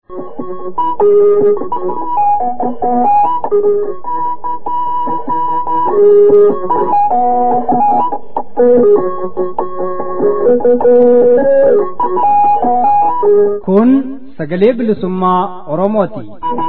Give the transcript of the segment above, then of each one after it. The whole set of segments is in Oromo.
Kun sagalee bilisummaa Oromooti.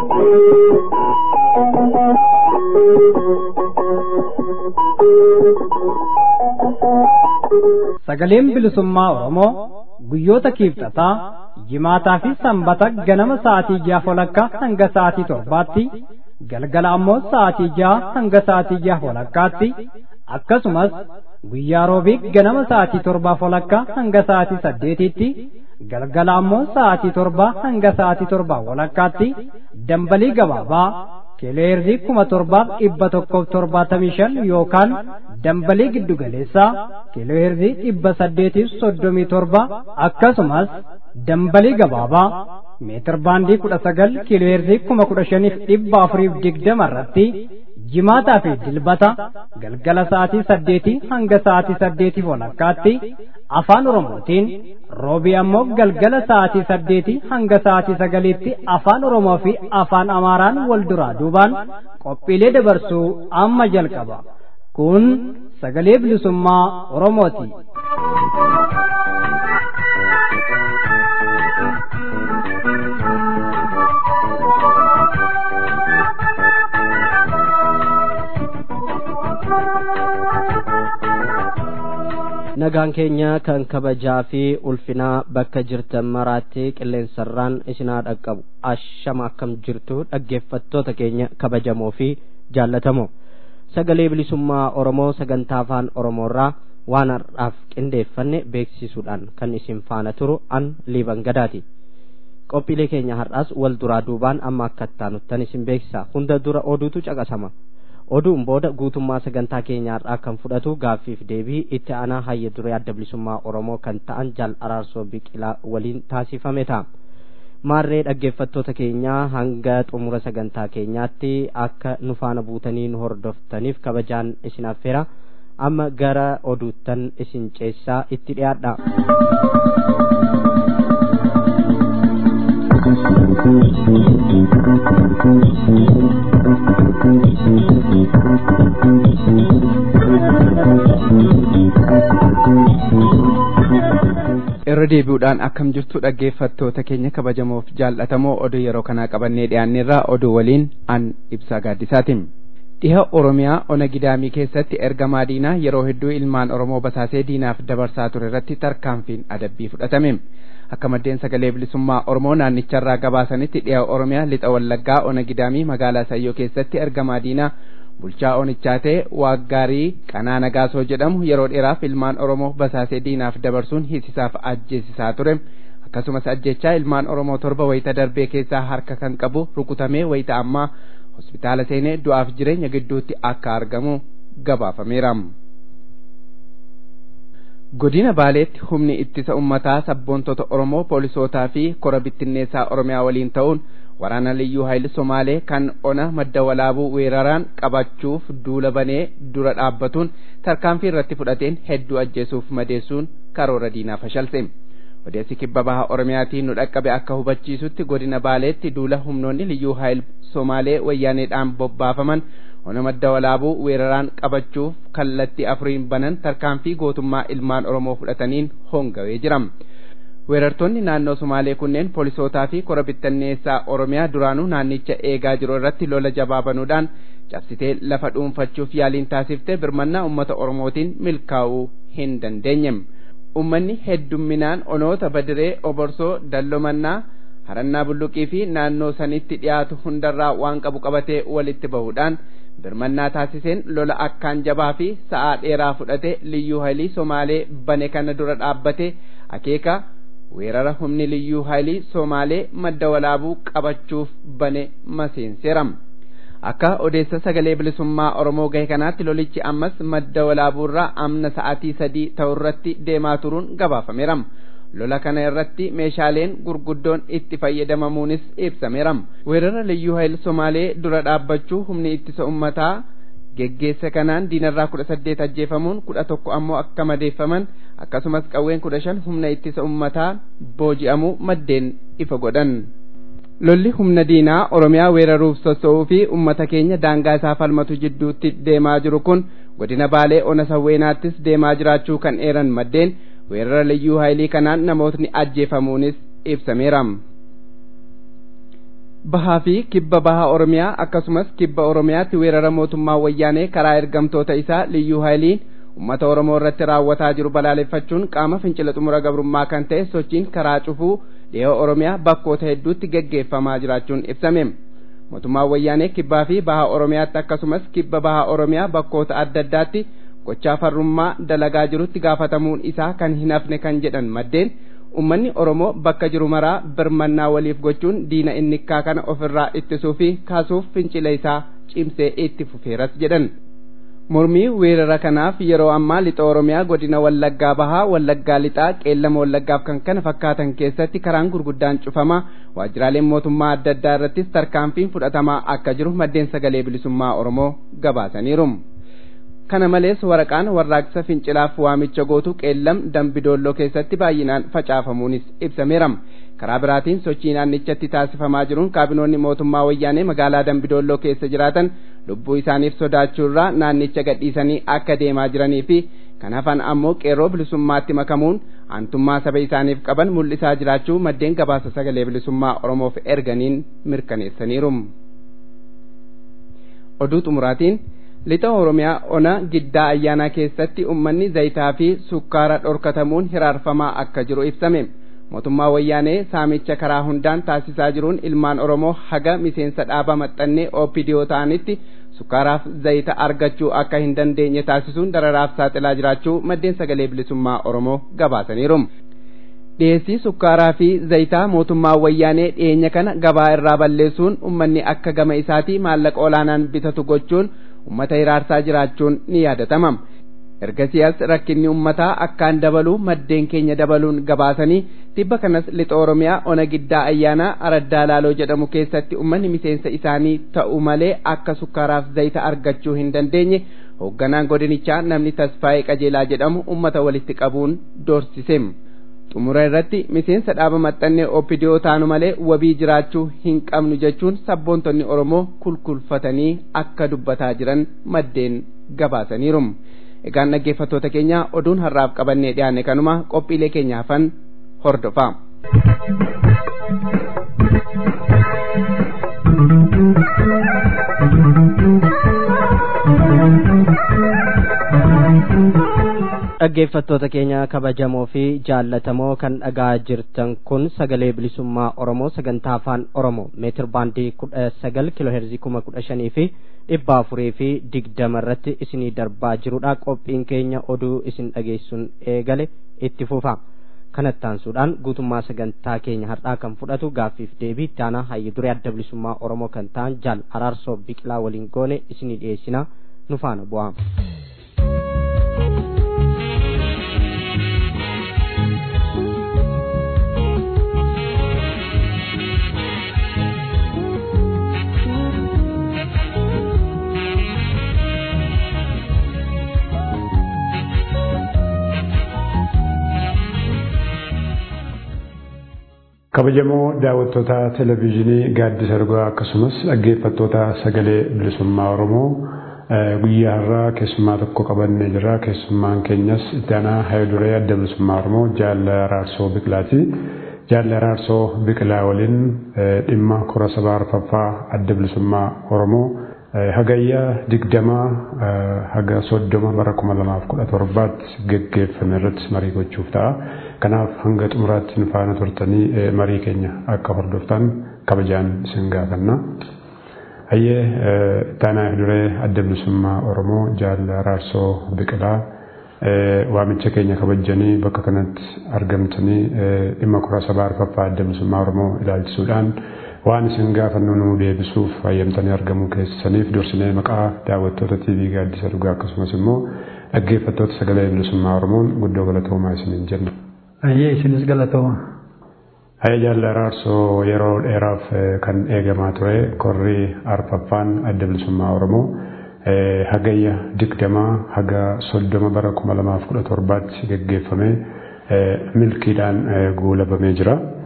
Sagaleen bilisummaa Oromoo guyyoota kiibxataa jimaataa fi sanbata ganama sa'aatii ja'a walakkaa hanga sa'aatii torbaatti galgala ammoo sa'aatii ja'a hanga sa'aatii ja'a walakkaatti akkasumas guyyaa roobii ganama sa'aatii torbaa walakkaa hanga sa'aatii saddeetitti galgala ammoo sa'aatii torbaa hanga sa'aatii torbaa walakkaatti dambalii gabaabaa kileerzii kuma torbaaf dhibba tokkoof torbaatamii shan yookaan dambalii giddugaleessaa kileerzii dhibba saddeetiif soddomii torba akkasumas dambalii gabaabaa meetir baandii kudha sagal kileerzii kuma kudha shaniif dhibba afuriif digdama irratti jimaataa fi dilbata galgala sa'aatii saddeetii hanga sa'aatii saddeetiif walakkaatti afaan oromootiin roobii ammoo galgala sa'aatii saddeetii hanga sa'aatii sagaliitti afaan oromoo fi afaan amaaraan wal duraa duubaan qophiilee dabarsuu amma jalqaba kun sagalee bilisummaa oromooti. nagaan keenya kan kabajaa fi ulfinaa bakka jirtan maraatti qilleensarraan isinaa dhaqqabu ashama akkam jirtu dhaggeeffattoota keenya kabajamoo fi jaallatamoo sagalee bilisummaa oromoo sagantaa afaan oromoorraa waan har'aaf qindeeffanne beeksisuudhaan kan isin faana turu an liiban gadaati qophiilee keenya har'aas wal duraa duubaan amma akka ittaanuttan isin beeksisa hunda dura oduutu caqasama oduun booda guutummaa sagantaa keenyaarraa kan fudhatu gaaffiif deebii itti aanaa hayya duree adda bilisummaa oromoo kan ta'an jaal araarsoo biqilaa waliin taasifame ta'a maarree dhaggeeffattoota keenyaa hanga xumura sagantaa keenyaatti akka nu faana buutanii nu hordoftaniif kabajaan isin affeera amma gara oduuttan isin ceessaa itti dhiyaadha. irra deebi'uudhaan akkam jirtu dhaggeeffattoota keenya kabajamoof jaallatamoo oduu yeroo kanaa qabannee dhiyaanneerraa oduu waliin an ibsaa gaaddisaatiin dhiha oromiyaa ona gidaamii keessatti ergamaa diinaa yeroo hedduu ilmaan oromoo basaasee diinaaf dabarsaa ture irratti tarkaanfiin adabbii fudhatame akka maddeen sagalee bilisummaa oromoo naannicharraa gabaasanitti dhiha oromiyaa lixa wallaggaa ona gidaamii magaalaa sayyoo keessatti ergamaa diinaa bulchaa onichaa ta'e waaggaarii qanaa nagaasoo jedhamu yeroo dheeraaf ilmaan oromoo basaasee diinaaf dabarsuun hisisaaf ajjeesisaa ture akkasumas ajjechaa ilmaan oromoo torba wayita darbee keessaa harka kan qabu rukutamee wayita ammaa hospitaala seenee du'aaf jireenya gidduutti akka argamu gabaafameera. godina baaleetti humni ittisa ummataa sabboontota oromoo poolisootaa fi kora bittinneessaa oromiyaa waliin ta'uun waraana liyyuu hayil somaalee kan ona madda walaabuu weeraraan qabachuuf duula banee dura dhaabbatuun tarkaanfii irratti fudhateen hedduu ajjeesuuf madeessuun karoora diinaa fashalse odeessi kibba baha oromiyaatiin nu dhaqqabe akka hubachiisutti godina baaleetti duula humnoonni liyyuu hayil somaalee wayyaaneedhaan bobbaafaman ona madda walaabuu weeraraan qabachuuf kallattii afuriin banan tarkaanfii gootummaa ilmaan oromoo fudhataniin hongawee jira weerartoonni naannoo sumaalee kunneen poolisootaa fi kora bittanneessaa oromiyaa duraanuu naannicha eegaa jiru irratti lola jabaa banuudhaan cabsitee lafa dhuunfachuuf yaaliin taasifte birmannaa ummata oromootiin milkaa'uu hin dandeenye ummanni heddumminaan onoota badiree oborsoo dallomannaa harannaa bulluqii fi naannoo sanitti dhiyaatu hundarraa waan qabu qabatee walitti bahuudhaan birmannaa taasiseen lola akkaan jabaa fi sa'aa dheeraa fudhate liyyuu haylii somaalee bane kana dura dhaabbate akeeka weerara humni liyyuu haylii somaalee madda walaabuu qabachuuf bane maseenseera akka odeessa sagalee bilisummaa oromoo gahe kanaatti lolichi ammas madda walaabuurraa amna sa'aatii sadii ta'urratti deemaa turuun gabaafameera lola kana irratti meeshaaleen gurguddoon itti fayyadamamuunis ibsameera weerara liyyuu hayil somaalee dura dhaabbachuu humni ittisa ummataa geggeessa kanaan diinarraa kudha saddeet ajjeefamuun kudha tokko ammoo akka madeeffaman akkasumas qawween kudha shan humna ittisa ummataa booji'amuu maddeen ifa godhan lolli humna diinaa oromiyaa weeraruuf sossoo'uu fi ummata keenya daangaa isaa falmatu jidduutti deemaa jiru kun godina baalee ona sawweenaattis deemaa jiraachuu kan eeran maddeen weerara liyyuu haayilii kanaan namootni ajjeefamuunis ibsameera. bahaa fi kibba bahaa oromiyaa akkasumas kibba oromiyaatti weerara mootummaa wayyaanee karaa ergamtoota isaa liyyuu haayiliin ummata oromoo irratti raawwataa jiru balaaleffachuun qaama fincila xumura gabrummaa kan ta'e sochiin karaa cufuu dhihoo oromiyaa bakkoota hedduutti geggeeffamaa jiraachuun ibsame mootummaan wayyaanee kibbaa fi bahaa oromiyaatti akkasumas kibba bahaa oromiyaa bakkoota adda addaatti gochaa farrummaa dalagaa jirutti gaafatamuun isaa kan hin hafne kan jedhan maddeen ummanni oromoo bakka jiru maraa birmannaa waliif gochuun diina innikkaa kana ofirraa ittisuu fi kaasuuf fincila isaa cimsee itti fufeeras jedhan mormii weerara kanaaf yeroo ammaa lixa oromiyaa godina wallaggaa bahaa wallaggaa lixaa qeellama wallaggaaf kan kana fakkaatan keessatti karaan gurguddaan cufama waajjiraaleen mootummaa adda addaa irrattis tarkaanfiin fudhatamaa akka jiru maddeen sagalee bilisummaa oromoo gabaasaniiru. kana malees waraqaan warraaqsa fincilaaf waamicha gootu qeellam dambidoolloo keessatti baay'inaan facaafamuunis ibsameera karaa biraatiin sochii naannichatti taasifamaa jiruun kaabinoonni mootummaa wayyaanee magaalaa dambidoolloo keessa jiraatan lubbuu isaaniif sodaachuurraa naannicha gadhiisanii akka deemaa jiranii fi kan hafan ammoo qeerroo bilisummaatti makamuun aantummaa saba isaaniif qaban mul'isaa jiraachuu maddeen gabaasa sagalee bilisummaa oromoof erganiin mirkaneessaniiru. oduu xumuraatiin lixa oromiyaa ona giddaa ayyaanaa keessatti ummanni zayitaa fi sukkaara dhorkatamuun hiraarfamaa akka jiru ibsame mootummaa wayyaanee saamicha karaa hundaan taasisaa jiruun ilmaan oromoo haga miseensa dhaaba maxxannee oopidiyoo ta'anitti sukkaaraaf zayita argachuu akka hin dandeenye taasisuun dararaaf saaxilaa jiraachuu maddeen sagalee bilisummaa oromoo gabaasaniiru dhiyeessii sukkaaraa fi zayitaa mootummaa wayyaanee dhiyeenya kana gabaa irraa balleessuun ummanni akka gama isaatii maallaqa olaanaan bitatu gochuun ummata hiraarsaa jiraachuun ni yaadatama ergasiyaas rakkinni ummataa akkaan dabaluu maddeen keenya dabaluun gabaasanii tibba kanas lixa oromiyaa ona giddaa ayyaanaa araddaa laaloo jedhamu keessatti ummanni miseensa isaanii ta'u malee akka sukkaaraaf zayita argachuu hin dandeenye hoogganaan godinichaa namni tasfaa'ee qajeelaa jedhamu ummata walitti qabuun doorsise xumura irratti miseensa dhaaba maxxannee oopidiyoo taanu malee wabii jiraachuu hin qabnu jechuun sabboontonni oromoo kulkulfatanii akka dubbataa jiran maddeen gabaasaniiru egaan dhaggeeffattoota keenya oduun har'aaf qabannee dhiyaanne kanuma qophiilee keenya hafan hordofaa. dhaggeeffattoota keenya kabajamoo fi jaallatamoo kan dhagaa jirtan kun sagalee bilisummaa oromoo sagantaa afaan oromoo meetir baandii kudha sagal kiloo heerzii kuma kudha shanii fi dhibba afurii fi digdama irratti isinii darbaa jirudha qophiin keenya oduu isin dhageessuun eegale itti fufa kanattaansuudhaan guutummaa sagantaa keenya har'aa kan fudhatu gaaffiif deebii itti aanaa hayyu duree adda bilisummaa oromoo kan ta'an jaal araarsoo biqilaa waliin goone isinii dhiyeessina nu faana bu'aa. kabajamoo daawwattoota televezyiinii gaaddisa dhugaa akkasumas dhaggeeffattoota sagalee bilisummaa oromoo guyyaa har'aa keessummaa tokko qabannee jira keessummaan keenyas itti aanaa hayiduree adda bilisummaa oromoo jaalla araarsoo biqilaati jaalla araarsoo biqilaa waliin dhimma kora sabaa arfaffaa adda bilisummaa oromoo hagayya digdamaa haga soddoma bara kuma lamaaf kudha torbaatti geggeeffame irratti marii gochuuf ta'a. Kanaaf hanga xumuraatti nu faana turtanii marii keenya akka hordoftan kabajaan isin gaafanna. Hayyee taanaa duree adda bilisummaa Oromoo jaalla araarsoo biqilaa waamicha keenya kabajanii bakka kanatti argamtanii dhimma kora sabaa arfaffaa adda bilisummaa Oromoo ilaalchisuudhaan waan isin gaafannu nu deebisuuf hayyamtanii argamuu keessaniif dursinee maqaa daawwattoota TV gaaddisa dhugaa akkasumas immoo dhaggeeffattoota sagalee bilisummaa Oromoon guddoo galatoomaa isiniin jenna. Ayyee isinis galatooma. Hayya jaalla araarsoo yeroo dheeraaf kan eegamaa ture korri arfaffaan adda bilisummaa Oromoo hagayya digdamaa haga soddoma bara kuma lamaaf kudha torbaatti geggeeffamee milkiidhaan guulabamee jira.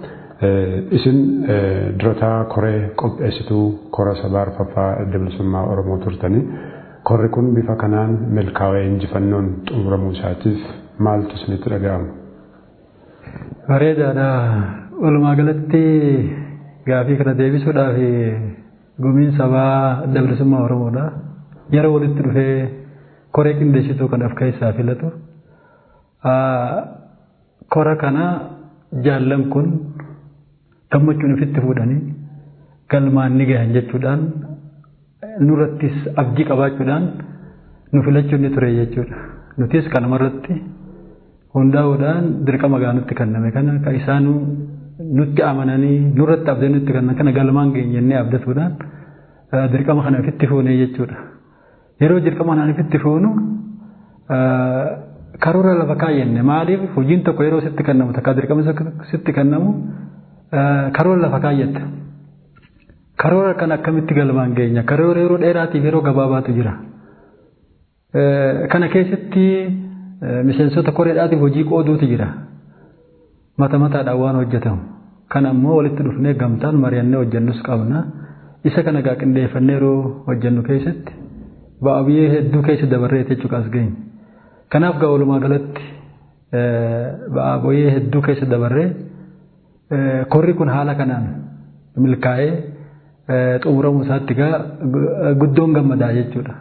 Isin durataa koree qopheessituu kora sabaa arfaffaa adda bilisummaa Oromoo turtanii korri kun bifa kanaan milkaa'ee injifannoon xumuramuu isaatiif maaltu isinitti dhaga'ama? Bareedaadha. Walumaa galatti gaafii kana deebisuudhaaf gumiin sabaa adda bilisummaa Oromoodha. Yeroo walitti dhufee koree qindeessituu kan of keessaa filatu. Kora kana jaallan kun gammachuun ofitti fuudhanii galmaan ni gahan jechuudhaan nurrattis abdii qabaachuudhaan nu filachuun ni ture jechuudha. Nutis kanumarratti hundaa'uudhaan dirqama gaanutti kenname kana kan isaan nutti amananii nurratti abdee nutti kennan kana galmaan geenye jennee abdatuudhaan dirqama kana ofitti fuunee jechuudha. Yeroo dirqama kana ofitti fuunu karoora lafa kaayyenne maaliif hojiin tokko yeroo sitti kennamu takka dirqama sitti kennamu karoora lafa kaayyatta. Karoora kan akkamitti galmaan geenya karoora yeroo dheeraatiif yeroo gabaabaatu jira. Kana keessatti miseensota koreedhaatiif hojii qooduutu jira. Mata mataadhaan waan hojjetamu. Kana ammoo walitti dhufnee gamtaan mari'annee hojjennus qabna. Isa kana gaa qindeeffannee yeroo hojjennu keessatti ba'aa biyyee hedduu keessa dabarree jechuudha as geenye. Kanaaf gaa walumaa galatti ba'aa biyyee hedduu keessa dabarree korri kun haala kanaan milkaa'ee xumuramuu isaatti gaa guddoon gammadaa jechuudha.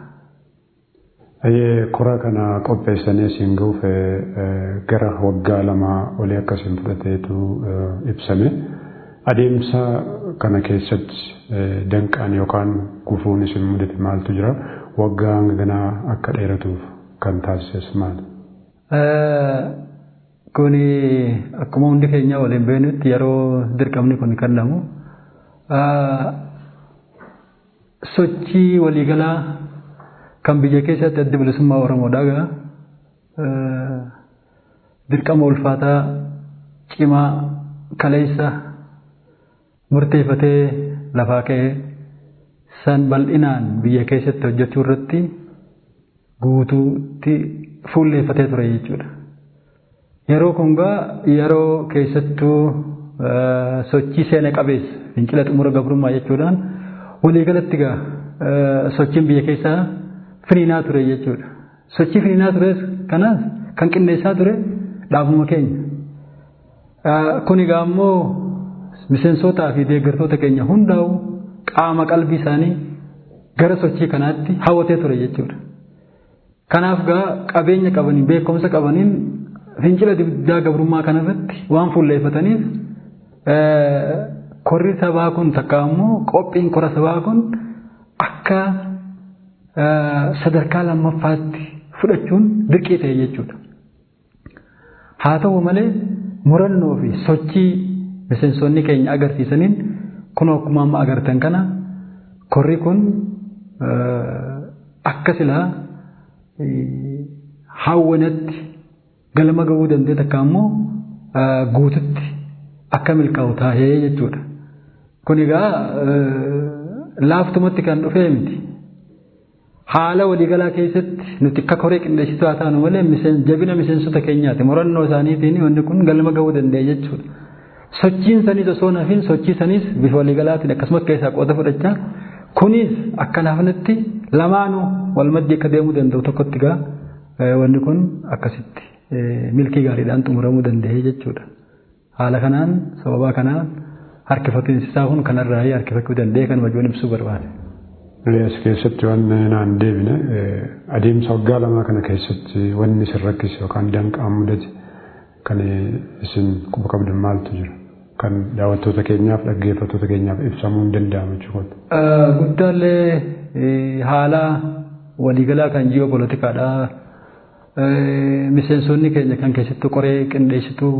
Kora kana qopheessanii isin gahuuf gara waggaa lamaa olii akkasiin fudhateetu ibsame. Adeemsa kana keessatti danqaan yookaan gufuun isin mudate maaltu jira? Waggaa hanga ganaa akka dheeratuuf kan taasises maali? Kuni akkuma hundi keenya waliin beeknutti yeroo dirqamni kun kennamu sochii waliigalaa kan biyya keessatti adda bilisummaa Oromoodhaa gaa dirqama ulfaataa cimaa kaleessa murteeffatee lafaa ka'ee san bal'inaan biyya keessatti hojjechuu irratti guutuutti fuulleeffatee ture jechuudha. Yeroo kun gaa yeroo keessattuu sochii seena qabeessa fincila xumura gabrummaa jechuudhaan waliigalatti gaa sochiin biyya keessaa finiinaa ture jechuudha. Sochii finiinaa tures kanaas kan qindeessaa ture dhaabuma keenya. Kun egaa immoo miseensotaa fi deeggartoota keenya hundaa'u qaama qalbii isaanii gara sochii kanaatti hawwatee ture jechuudha. Kanaaf gaa qabeenya qabaniin beekumsa qabaniin fincila diddaa gabrummaa kanarratti waan fuulleeffataniif korri sabaa kun takka immoo qophiin kora sabaa kun akka sadarkaa lammaffaatti fudhachuun dirqii ta'e jechuudha. Haa ta'u malee murannoo fi sochii miseensonni keenya agarsiisaniin kun akkuma amma agartan kana korri kun akka silaa hawwanatti galma ga'uu danda'e takka immoo guututti akka milkaa'u taa'ee jechuudha. Kun egaa laaftumatti kan dhufee miti. Haala waliigalaa keessatti nuti akka koree qindeessituu haa taanu malee jabina miseensota keenyaati. Murannoo isaaniitiin wanni kun galma ga'uu danda'e jechuudha. Sochiin sanis osoo nafiin sochii sanis bifa waliigalaatiin akkasumas keessaa qooda fudhachaa kunis akka naafnetti lamaanuu wal maddii akka deemuu danda'u tokkotti gaa wanni kun akkasitti milkii gaariidhaan xumuramuu danda'e jechuudha. Haala kanaan sababaa kanaan harkifatuun isaa kun kanarraa harkifachuu danda'e kan wajoon ibsuu barbaade. As keessatti waan naan deebine adeemsa waggaa lamaa kana keessatti wanni isin rakkise yookaan danqaan mudate kan isin quba qabdan maaltu jira? Kan daawwattoota keenyaaf dhaggeeffattoota keenyaaf ibsamuu hin danda'amu jechuudha. Guddaallee haala waliigalaa kan ji'opolitikaadha. Miseensonni keenya kan keessattuu qoree qindeessituu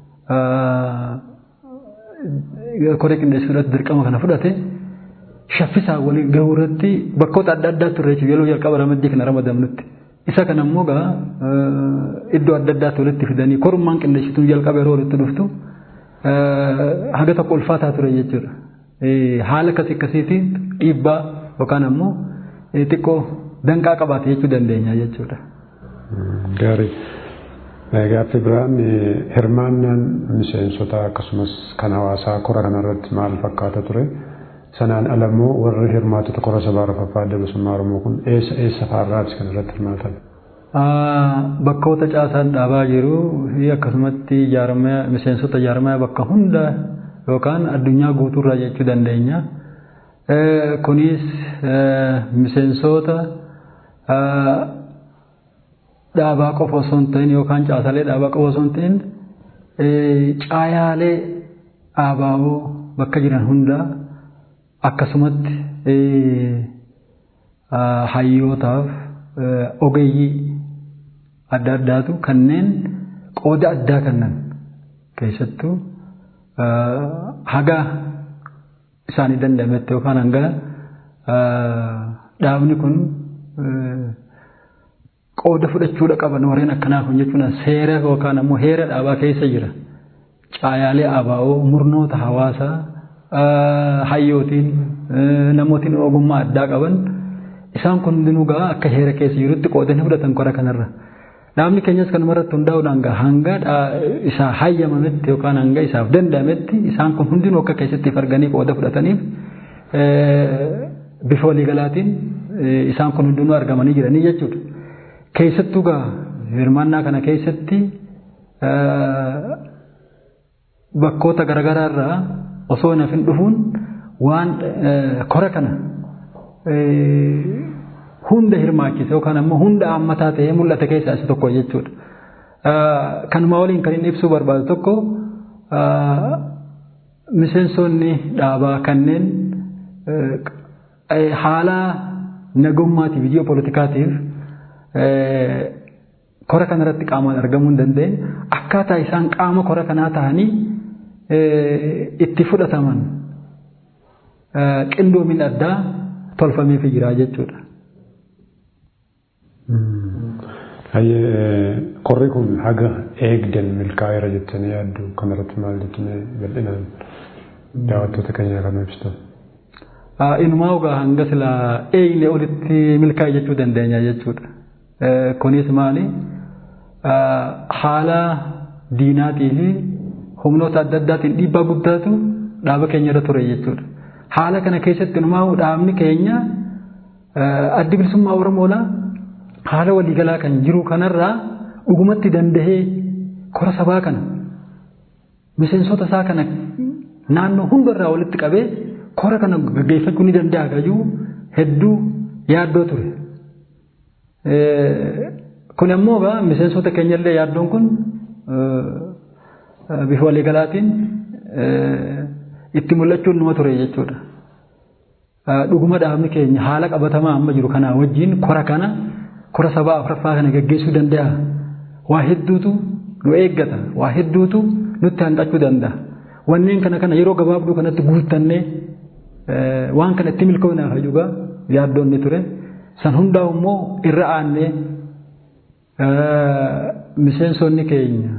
koree qindeessituudhaatti dirqama kana fudhate shaffisaa walii gahuu irratti bakkoota adda addaa turre yeroo jalqaba ramaddii kana ramadamnutti. Isa kana immoo gaa iddoo adda addaatti walitti fidanii korummaan qindeessituun jalqaba yeroo walitti dhuftu haga tokko ulfaataa ture jechuudha. Haala akkasii akkasiitiin dhiibbaa yookaan ammoo xiqqoo danqaa qabaate jechuu dandeenya jechuudha. Gaarii. Gaaffii biraan hirmaannaan miseensota akkasumas kan hawaasaa kora kanarratti maal fakkaata ture? Sanaan alammoo warri hirmaatota kora sabaa arfaffaa adda bilisummaa Oromoo kun eessa eessa fa'aarraati kan irratti hirmaatan? Bakkoota caasaan dhaabaa jiru akkasumatti miseensota jaarmaya bakka hunda yookaan addunyaa guutuurraa jechuu dandeenya. Kunis miseensota dhaabaa qofa osoo hin ta'in yookaan caasalee dhaabaa qofa osoo hin ta'in caayaalee dhaabaa'oo bakka jiran hunda akkasumatti hayyootaaf ogeeyyii adda addaatu kanneen qooda addaa kennan keessattuu haga isaanii danda'ametti yookaan hanga dhaabni kun qooda fudhachuudha qaban warreen akkanaa kun jechuun seera yookaan ammoo heera dhaabaa keessa jira. Caayaalee abaa'oo murnoota hawaasaa hayyootiin namootiin ogummaa addaa qaban isaan kun hundinuu gaa akka heera keessa jirutti qooda ni fudhatan kora kanarra. Dhaabni keenyas kanumarratti hundaa'uudhaan gaa hanga isaa hayyamametti yookaan hanga isaaf danda'ametti isaan kun hundinuu akka keessatti arganii qooda fudhataniif bifa waliigalaatiin isaan kun hundinuu argamanii jiranii jechuudha. Keessattuu gaa hirmaannaa kana keessatti bakkoota garaagaraa irraa osoo hin hafin dhufuun waan kora kana hunda hirmaachise yookaan ammoo hunda hammataa ta'ee mul'ata keessaa isa tokko jechuudha. Kanuma waliin kan inni ibsuu barbaadu tokko miseensonni dhaabaa kanneen haala nagummaatiif ijoo poolitikaatiif kora kanarratti qaamaan argamuu hin dandeenye akkaataa isaan qaama kora kanaa ta'anii itti fudhataman qindoomin addaa tolfameef jira jechuudha. Korri kun haga eegdan milkaa'eera jettanii yaaddu kanarratti maal jettanii bal'inaan daawwattoota keenya kan ibsitan. Inumaa ogaa hanga sila eegne olitti milkaa'e jechuu dandeenya jechuudha. Kunis maali? Haala diinaatii fi humnoota adda addaatiin dhiibbaa guddaatu dhaaba keenya irra ture jechuudha. Haala kana keessatti inumaa dhaabni keenya addi bilisummaa Oromoodhaa haala waliigalaa kan jiru kanarraa dhugumatti dandahee kora sabaa kana miseensota isaa kana naannoo hundarraa walitti qabee kora kana gaggeeffachuu ni danda'a gajuu hedduu yaaddoo ture. Kun ammoo miseensota keenyallee yaaddoon kun bifa waliigalaatiin itti mul'achuun numa ture jechuudha. Dhuguma dhaabni keenya haala qabatamaa amma jiru kanaa wajjin kora kana kora sabaa afuraffaa kana gaggeessuu danda'a. Waa hedduutu nu eeggata. Waa hedduutu nutti hanqachuu danda'a. Wanneen kana kana yeroo gabaabduu kanatti guuttannee waan kana itti milkoonaaf hajuugaa yaaddoon ni ture. San hundaa immoo irra aannee miseensonni keenya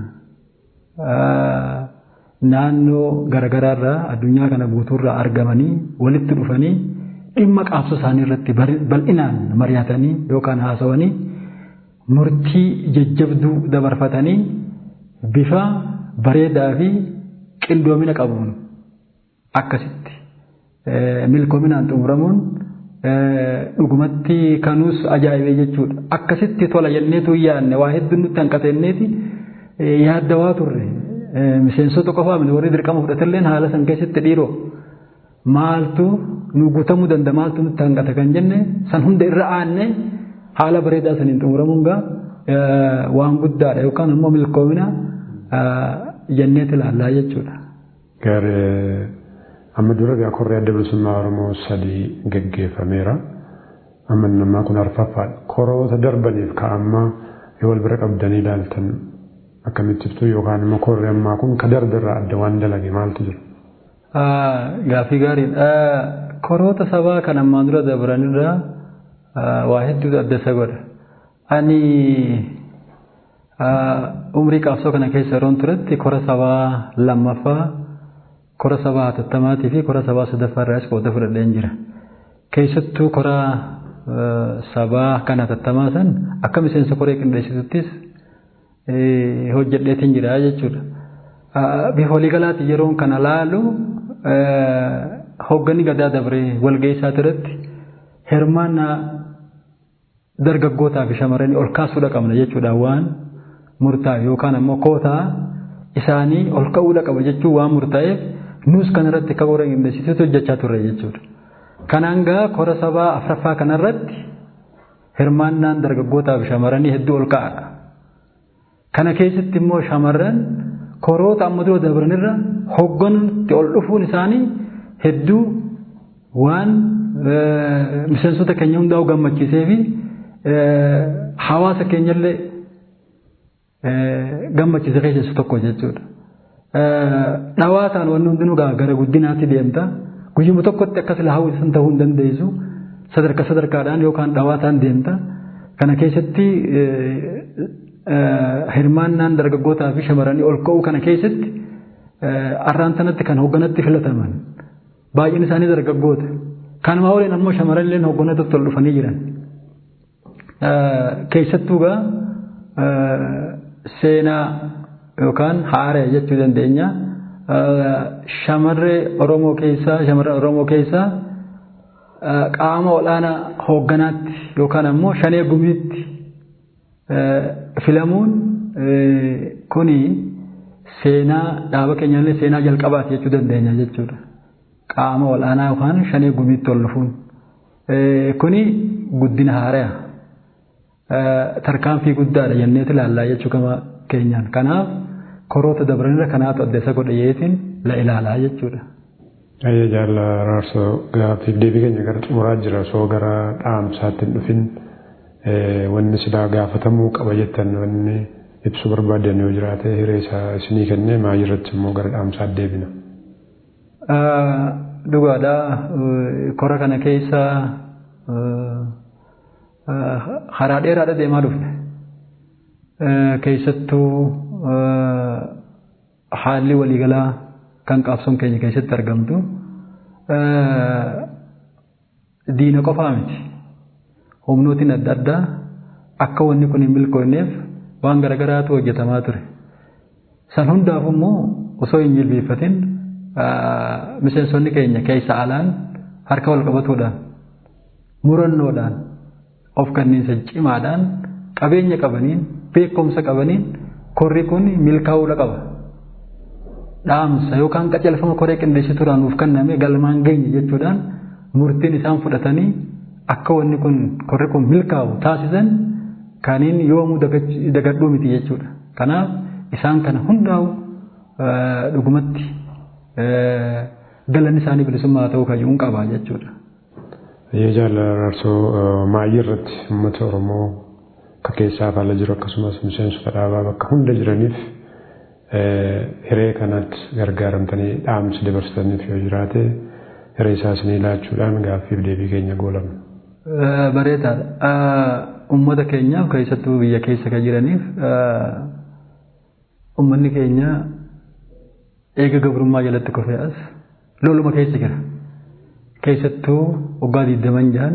naannoo garaagaraarraa addunyaa kana guutuurraa argamanii walitti dhufanii dhimma qabsoo isaanii irratti bal'inaan mari'atanii yookaan haasawanii murtii jajjabduu dabarfatanii bifa bareedaa fi qindoomina qabuun akkasitti milkoominaan xumuramuun dhugumatti kanuus ajaa'ibee jechuudha. Akkasitti tola jenneetu yaadne waa hedduun nutti hanqateenneeti yaaddawaa turre. Miseensota qofaa miti warri dirqama fudhatalleen haala san keessatti dhiiroo maaltu nu guutamuu danda'a maaltu nutti hanqata kan jenne san hunda irra aanne haala bareedaa saniin xumuramuun gaa waan guddaadha yookaan immoo milkoomina jenneeti ilaallaa jechuudha. Gaaree amma dura gaa korri adda bilisummaa Oromoo sadii gaggeeffameera. Amma nammaa kun arfaffaadha. Koroota darbaniif ka'ammaa yoo wal bira qabdanii ilaaltan akkamitti ibsu yookaan immoo korri ammaa kun ka darbe irraa adda waan dalage maaltu jira? Gaaffii gaariidha. Koroota sabaa kan ammaan dura dabranirraa waa hedduutu adda isa godha. Ani umrii qabsoo kana keessa yeroon turetti kora sabaa lammaffaa kora sabaa hatattamaatii fi kora sabaa sadaffaa irraas qooda fudhadheen jira. Keessattuu kora sabaa kan hatattamaa san akka miseensa koree qindeessituttis hojjedheetiin jira jechuudha. Bifa waliigalaatti yeroon kana laalu hoogganni gadaa dabree walga'ii isaa irratti hirmaannaa dargaggootaa fi shamarranii ol kaasuudha qabna jechuudha waan murtaa'e yookaan ammoo kootaa isaanii ol ka'uudha qaba jechuun waan murtaa'eef nus kanarratti akka qoree qindeessituutu hojjechaa turre jechuudha. Kanaan gaa kora sabaa afraffaa kanarratti hirmaannaan dargaggootaa fi shamarranii hedduu ol ka'aadha. Kana keessatti immoo shamarran koroota amma dura dabranirra hoogganuutti ol dhufuun isaanii hedduu waan miseensota keenya hundaa'u gammachiisee fi hawaasa keenyallee gammachiise keessaa tokko jechuudha. Dhawaataan wanni hundinuu gara guddinaatti deemta. Guyyuma tokkotti akkas hawwisan ta'uu hin dandeessu. Sadarkaa sadarkaadhaan yookaan dhawaataan deemta. Kana keessatti hirmaannaan dargaggootaa fi shamarranii ol ka'uu kana keessatti arraan sanatti kan hoogganatti filataman. Baay'een isaanii dargaggoota. Kanuma waliin ammoo shamarran illee hoogganatti ol dhufanii jiran. Keessattuu gaa seenaa yookaan haaree jechuu dandeenya. Shamarree Oromoo keessaa shamarran Oromoo keessaa qaama olaanaa hoogganaatti yookaan ammoo shanee gumiitti filamuun kuni seenaa dhaaba keenyallee seenaa jalqabaati jechuu dandeenya jechuudha. Qaama olaanaa yookaan shanee gumiitti ol dhufuun. Kuni guddina haaraa. Tarkaanfii guddaadha jenneeti ilaallaa jechuu gama keenyaan. Kanaaf koroota dabranirra kanaatu adda isa godhayeetiin la ilaalaa jechuudha. Ayya jaalla raarsoo gaaffiif deebii keenya gara xumuraa jira osoo gara dhaamsaatti hin dhufin wanni silaa gaafatamuu qaba jettan wanni ibsuu barbaadan yoo jiraate hiree isaa isinii kennee maayii irratti immoo gara dhaamsaatti deebina. Dhugaadha kora kana keessa karaa dheeraadha deemaa dhufne. Keessattuu haalli waliigalaa kan qabsoon keenya keessatti argamtu diina qofaa miti. Humnootiin adda addaa akka wanni kun hin milkoonneef waan garaagaraatu hojjetamaa ture. San hundaaf immoo osoo hin jilbeeffatin miseensonni keenya keessa alaan harka wal qabatuudhaan murannoodhaan of kenniinsa cimaadhaan qabeenya qabaniin beekumsa qabaniin korri kun milkaa'uudha qaba. Dhaamsa yookaan qacelfama koree qindeessituudhaan nuuf kenname galmaan geenye jechuudhaan murtiin isaan fudhatanii akka wanni kun korri kun milkaa'u taasisan kaniin yoomuu dagadhuu miti jechuudha. Kanaaf isaan kana hundaa'u dhugumatti galanni isaanii bilisummaa ta'uu kayyuun qaba jechuudha. Yoo jaalala raarsoo maayii irratti uummata Oromoo akka keessaa faala jiru akkasumas miseensota dhaabaa bakka hunda jiraniif hiree kanatti gargaaramtanii dhaamsi dabarsitaniif yoo jiraate hiree isaa isinii laachuudhaan gaaffiif deebii keenya goolabna. Bareedaadha. Uummata keenyaaf keessattuu biyya keessa kan jiraniif uummanni keenya eega gabrummaa jalatti kufee as loluma keessa jira. Keessattuu waggaa digdaman jahan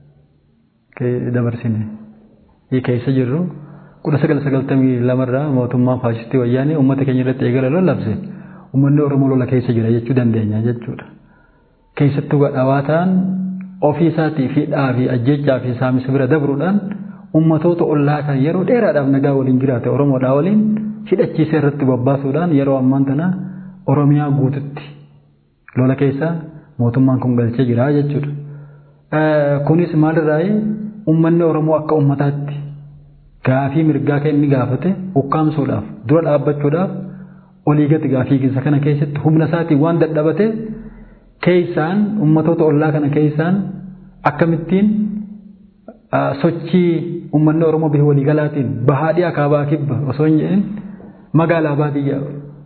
dabarsine. Keessa jirru kudha sagal sagaltamii lamarraa mootummaan faasistii wayyaanee uummata keenya irratti eegala lallabse uummanni Oromoo lola keessa jira jechuu dandeenya jechuudha. Keessattuu dhawaataan ofii isaatii fi dhaabii ajjechaa fi saamisa bira dabruudhaan ummatoota ollaa kan yeroo dheeraadhaaf nagaa waliin jiraate Oromoodhaa waliin hidhachiisee irratti bobbaasuudhaan yeroo ammaan tana Oromiyaa guututti lola keessa mootummaan kun galchee jira jechuudha. Kunis maalirraayi uummanni Oromoo akka uummataatti gaafii mirgaa kan inni gaafate ukkaamsuudhaaf dura dhaabbachuudhaaf olii gati gaafii keessa kana keessatti humna isaatiin waan dadhabate keessaan ummatoota ollaa kana keessaan akkamittiin sochii uummanni Oromoo bifa waliigalaatiin bahaa dhiyaa kaabaa kibba osoo hin jedhin magaalaa baadiyyaa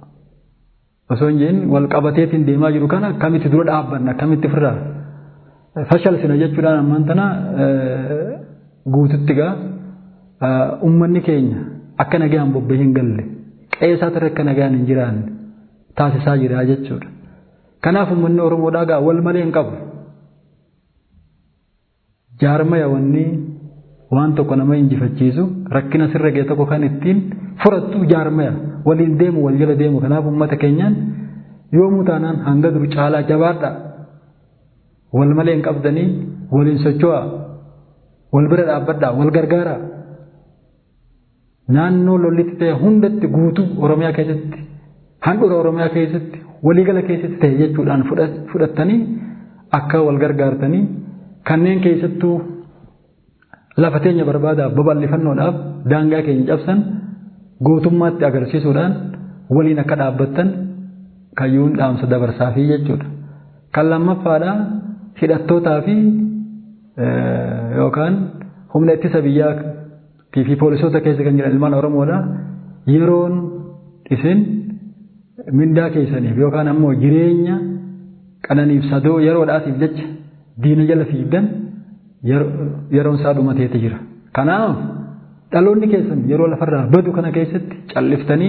osoo hin jedhin wal qabateetiin deemaa jiru kana akkamitti dura dhaabbanna akkamitti ofirraa fashalsina jechuudhaan ammaan tana guututti gaa uummanni keenya akka nagaan bobbee hin galle qeessaa turre akka nagaan hin jiraanne taasisaa jira jechuudha. Kanaaf uummanni Oromoodhaa gaa wal malee hin qabu. Jaarmaya wanni waan tokko nama injifachiisu rakkina sirra ga'e tokko kan ittiin furattu jaarmaya waliin deemu wal jala deemu kanaaf uummata keenyaan yoomuu taanaan hanga dur caalaa jabaadha wal malee hin qabdanii waliin socho'a wal bira dhaabbadha wal gargaara naannoo lollitti ta'e hundatti guutuu oromiyaa keessatti handhuura oromiyaa keessatti waliigala keessatti ta'e jechuudhaan fudhattanii akka wal gargaartanii kanneen keessattuu lafa teenya barbaadaaf babal'ifannoodhaaf daangaa keenya cabsan gootummaatti agarsiisuudhaan waliin akka dhaabbattan kayyuun dhaamsa dabarsaafii jechuudha. Kan lammaffaadhaa hidhattootaa fi yookaan humna ittisa biyyaa fi poolisoota keessa kan jiran ilmaan Oromoodha. Yeroon isin mindaa keessaniif yookaan ammoo jireenya qananiif sadoo yeroodhaatiif jecha diina jala fiigdan yeroon isaa dhumateeti jira. Kanaaf dhaloonni keessan yeroo lafarraa badu kana keessatti calliftanii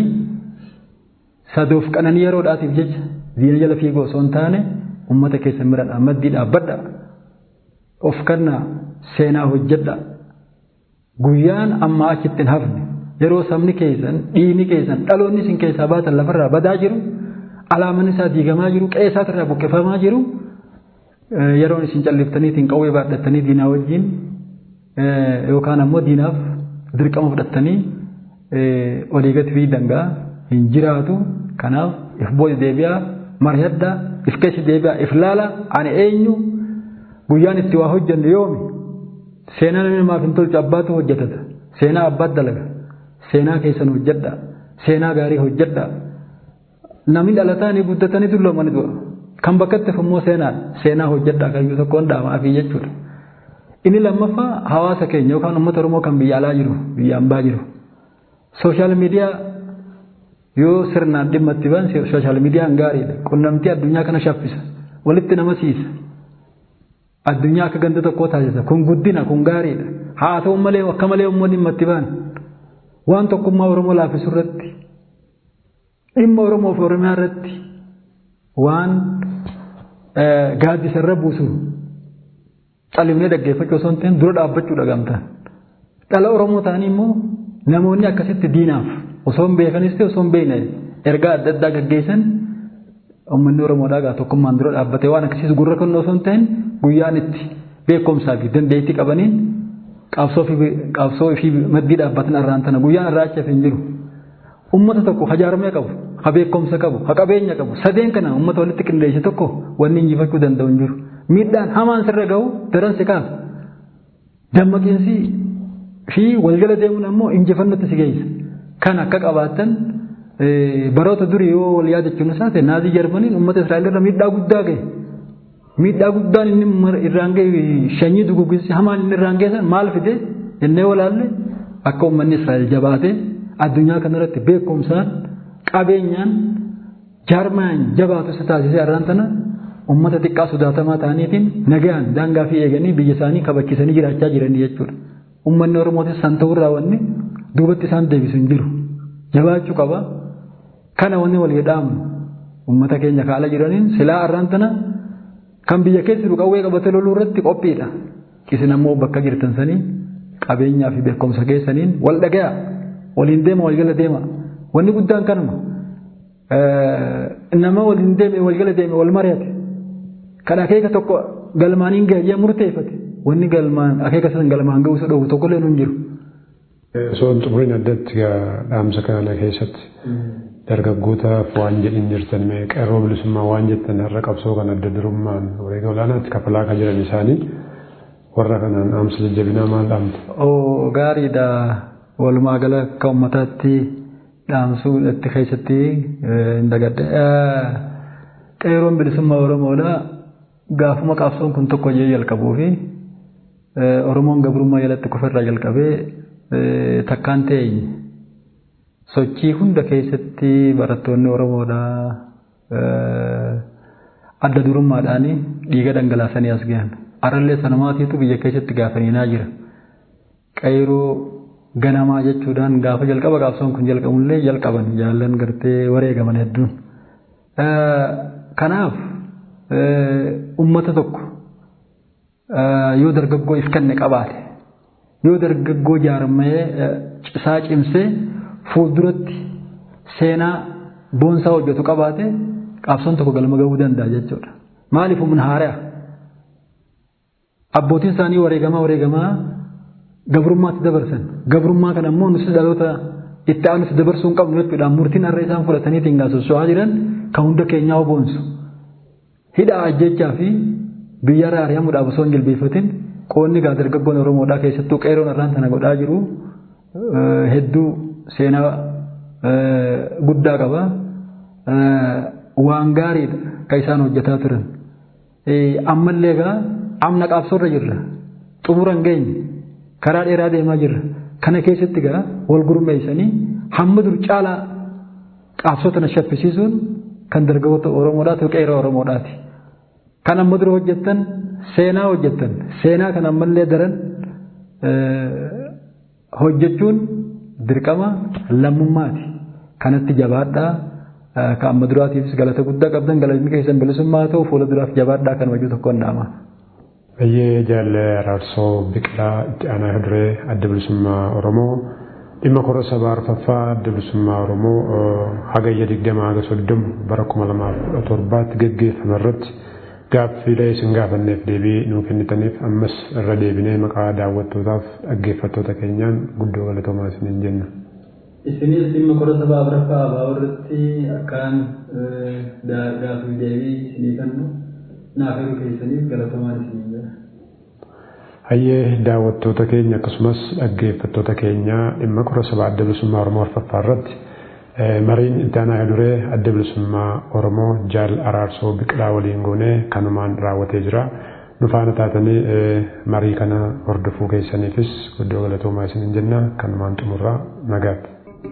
sadoof qananii yeroodhaatiif jecha diina jala fiiguu osoo hin taane uummata keessan bira maddii dhaabbadha. Of kannaa seenaa hojjedha. Guyyaan ammaa achitti hin hafne yeroo sabni keessan dhiigni keessan dhaloonni isin keessaa baatan lafarraa badaa jiru alaamaan isaa diigamaa jiru qe'ee isaatirraa buqqifamaa jiru yeroon isin calliftaniitiin qawwee baadhattanii diinaa wajjin yookaan ammoo diinaaf dirqama fudhattanii olii gadi fi dangaa hin jiraatu kanaaf if booda deebi'aa mari'addaa if keessa deebi'aa if laala ani eenyu guyyaan itti waa hojjannu yoomi seenaa namni namaaf hin tolchu abbaatu hojjetata seenaa abbaat dalaga seenaa keessan hojjedha seenaa gaarii hojjedha namni dhalatanii guddatanii dulloomani du'a kan bakkatti immoo seenaa seenaa hojjedha kayyuu tokkoon dhaamaafi jechuudha. Inni lammaffaa hawaasa keenya yookaan uummata Oromoo kan biyya alaa jiru biyya ambaa jiru. Sooshaal miidiyaa yoo sirnaan dhimma itti ba'an sooshaal miidiyaan gaariidha. Qunnamtii addunyaa kana shaffisa. Walitti nama siisa. Addunyaa akka ganda tokkoo taasisa. Kun guddina kun gaariidha. Haa ta'u malee akka malee uummanni dhimma itti ba'an. Waan tokkummaa Oromoo laaffisu irratti dhimma Oromoo fi Oromiyaa irratti waan gaaddisa irra buusu califnee dhaggeeffachuu osoo hin ta'in dura dhaabbachuu dhagamtaan. Dhala Oromoo ta'anii immoo namoonni akkasitti diinaaf osoo hin beekanis ta'e osoo hin beekne ergaa adda addaa gaggeessan uummanni Oromoodhaa gaa tokkummaan dura dhaabbatee waan akkasiis gurra kennu osoo hin ta'in guyyaan itti beekumsaa fi dandeettii qabaniin qabsoo fi maddii dhaabbatan irraan tana guyyaan irraa achi hin jiru. Uummata tokko hajaarmee qabu, ha beekumsa qabu, ha qabeenya qabu, sadeen kana uummata walitti qindeesse tokko wanni injifachuu danda'u hin jiru. Miidhaan hamaan sirra ga'u daran si kaasa. Dammaqiinsi fi walgala deemuun ammoo injifannootti si geessa. Kan akka qabaattan baroota durii yoo wal yaadachuun isaa ta'e naazii jarmaniin uummata Israa'el irra miidhaa guddaa ga'e. Miidhaa guddaan inni irraan ga'e shanyii duguggisi hamaan inni irraan geessan maal fide jennee walaalle akka uummanni Israa'el jabaate addunyaa kanarratti beekumsaan qabeenyaan jaarmaan jabaatu isa taasisee irraan tana uummata xiqqaa sodaatamaa ta'aniitiin nagaan daangaa fi eeganii biyya isaanii kabachiisanii jiraachaa jiranii jechuudha. Uummanni Oromootis san ta'urraa wanni duubatti isaan deebisu hin jiru. Jabaachuu qaba. Kana wanni wal jedhaamu uummata keenya kaala jiraniin silaa irraan tana kan biyya keessa jiru qawwee qabatee loluu irratti qophiidha. Isin ammoo bakka jirtan sanii qabeenyaa fi beekumsa keessaniin wal dhaga'a. Waliin deema walgala deema. Wanni guddaan kanuma. Nama waliin deeme walgala deeme wal mari'ate. Kan akeeka tokko galmaaniin gahayyee murteeffate. Wanni galmaan akeeka san galmaan ga'uu isa dhoowwu tokkollee nu hin jiru. Osoo hin xumuriin addatti dhaamsa kana keessatti dargaggootaaf waan jedhin jirtan mee qeerroo bilisummaa waan jettan har'a qabsoo kan adda durummaan wareega olaanaatti kafalaa kan jiran isaanii warra kanaan dhaamsa jajjabinaa maal dhaamte? Oo gaariidha. Walumaa gala akka uummataatti dhaamsuu itti keessatti hin dagadde. Qeerroon bilisummaa Oromoodha. Gaafuma qabsoon kun tokko jee jalqabuu fi Oromoon gabrummaa jalatti kufirraa jalqabee takkaan ta'e sochii hunda keessatti barattoonni Oromoodha adda durummaadhaan dhiiga dhangalaasanii as gahan. Arallee sanamaatiitu biyya keessatti gaafaniinaa jira. Qeerroo ganamaa jechuudhaan gaafa jalqaba qabsoon kun jalqabullee jalqaban jaallan gartee wareegaman hedduun. Kanaaf uummata tokko yoo dargaggoo if kenne qabaate yoo dargaggoo jaarmee cisaa cimsee fuulduratti seenaa boonsaa hojjetu qabaate qabsoon tokko galma gahuu danda'a jechuudha. Maaliif humna haaraa? Abbootiin isaanii wareegamaa wareegamaa gabrummaatti dabarsan. Gabrummaa kana immoo nuti dhaloota itti aanutti dabarsuu hin qabnu jechuudha. Murtiin har'a isaan fudhataniitiin gaasosso'aa jiran kan hunda keenyaa boonsu. Hidhaa ajjechaa fi biyya irraa ari'amuudhaaf osoo hin jilbeeffatin qoonni gaa dargaggoon Oromoodhaa keessattuu qeeroon irraan tana godhaa jiru hedduu seenaa guddaa qaba. Waan gaariidha kan isaan hojjetaa turan. Ammallee egaa amna qabsoorra jirra. Xumura hin geenye. Karaa dheeraa deemaa jirra. Kana keessatti egaa wal gurmeessanii hamma dur caalaa qabsoo tana shaffisiisuun kan dargaggoota Oromoodhaati qeeroo Oromoodhaati. Kan amma dura hojjettan seenaa hojjettan seenaa kan ammallee daran hojjechuun dirqama lammummaati. Kanatti jabaadhaa kan amma duraatiifis galata guddaa qabdan galatni keessan bilisummaa ta'u fuula duraaf jabaadhaa kan wajju tokko dhaama. Bayyee jaalle araarsoo biqilaa itti aanaa duree adda bilisummaa Oromoo dhimma kora sabaa arfaffaa adda bilisummaa Oromoo hagayya digdama haga soddomu bara kuma lamaaf kudha torbaatti gaggeeffame irratti gaaffiilee isin gaafanneef deebii nuu kennitaniif ammas irra deebinee maqaa daawwattootaaf dhaggeeffattoota keenyaan guddoo galatoomaa isiniin jenna. Isinis dhimma kora sabaa arfaffaa abaa irratti akkaan gaaffii deebii isinii kennu naaf yeroo keessaniif galatoomaa isiniin jedha. Hayyee daawwattoota keenya akkasumas dhaggeeffattoota keenya dhimma kora sabaa adda bilisummaa Oromoo arfaffaa irratti mariin itti aanaa duree adda bilisummaa Oromoo jaal araarsoo biqilaa waliin goonee kanumaan raawwatee jira. Nu faana taatanii marii kana hordofuu keessaniifis guddoo galatoomaa isiniin jenna kanumaan xumurraa nagaatti.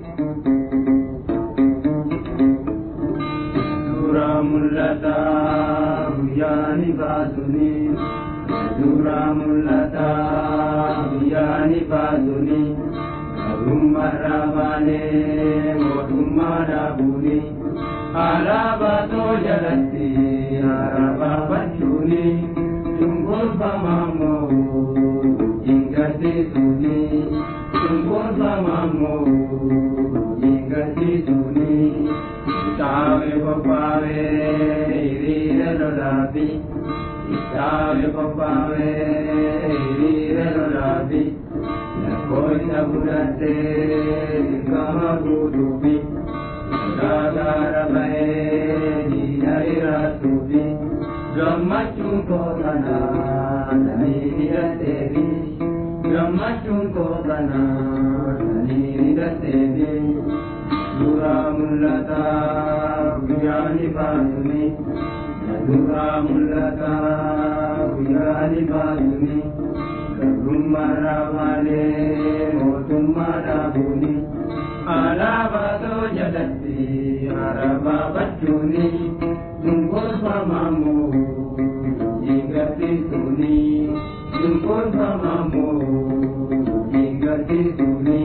Suuraa mul'ataa guyyaani baasuni. Suuraa mul'ataa guyyaani baasuni. Gabrummaarraa baanee mootummaa dhaabuuni. Alaabaa too jalatti alaabaa bachuuni. Cunqurfamaa moo hingarsiisuuni. Cunqurfamaa moo hingarsiisuuni. Kitaabe qophaa'e hiriira lolaafi. Kitaabe qophaa'e hiriira lolaafi. Lakkoofsa fudhattee dirqama guutuufi. Gaagaara bahee diina iraatuufi. Gammachuun koo kanaa sanii hidhatteefi. Gammachuun koo kanaa sanii hidhatteefi. Suuraa mul'ataa guyyaani baasuni. Suuraa mul'ataa guyyaani baasuni. Gabrummaarraa baanee mootummaa dhaabuuni. Alaabaa too jalatti alaabaa bachuuni. Cunqurfamaa moo hingarsiisuuni. Cunqurfamaa moo hingarsiisuuni.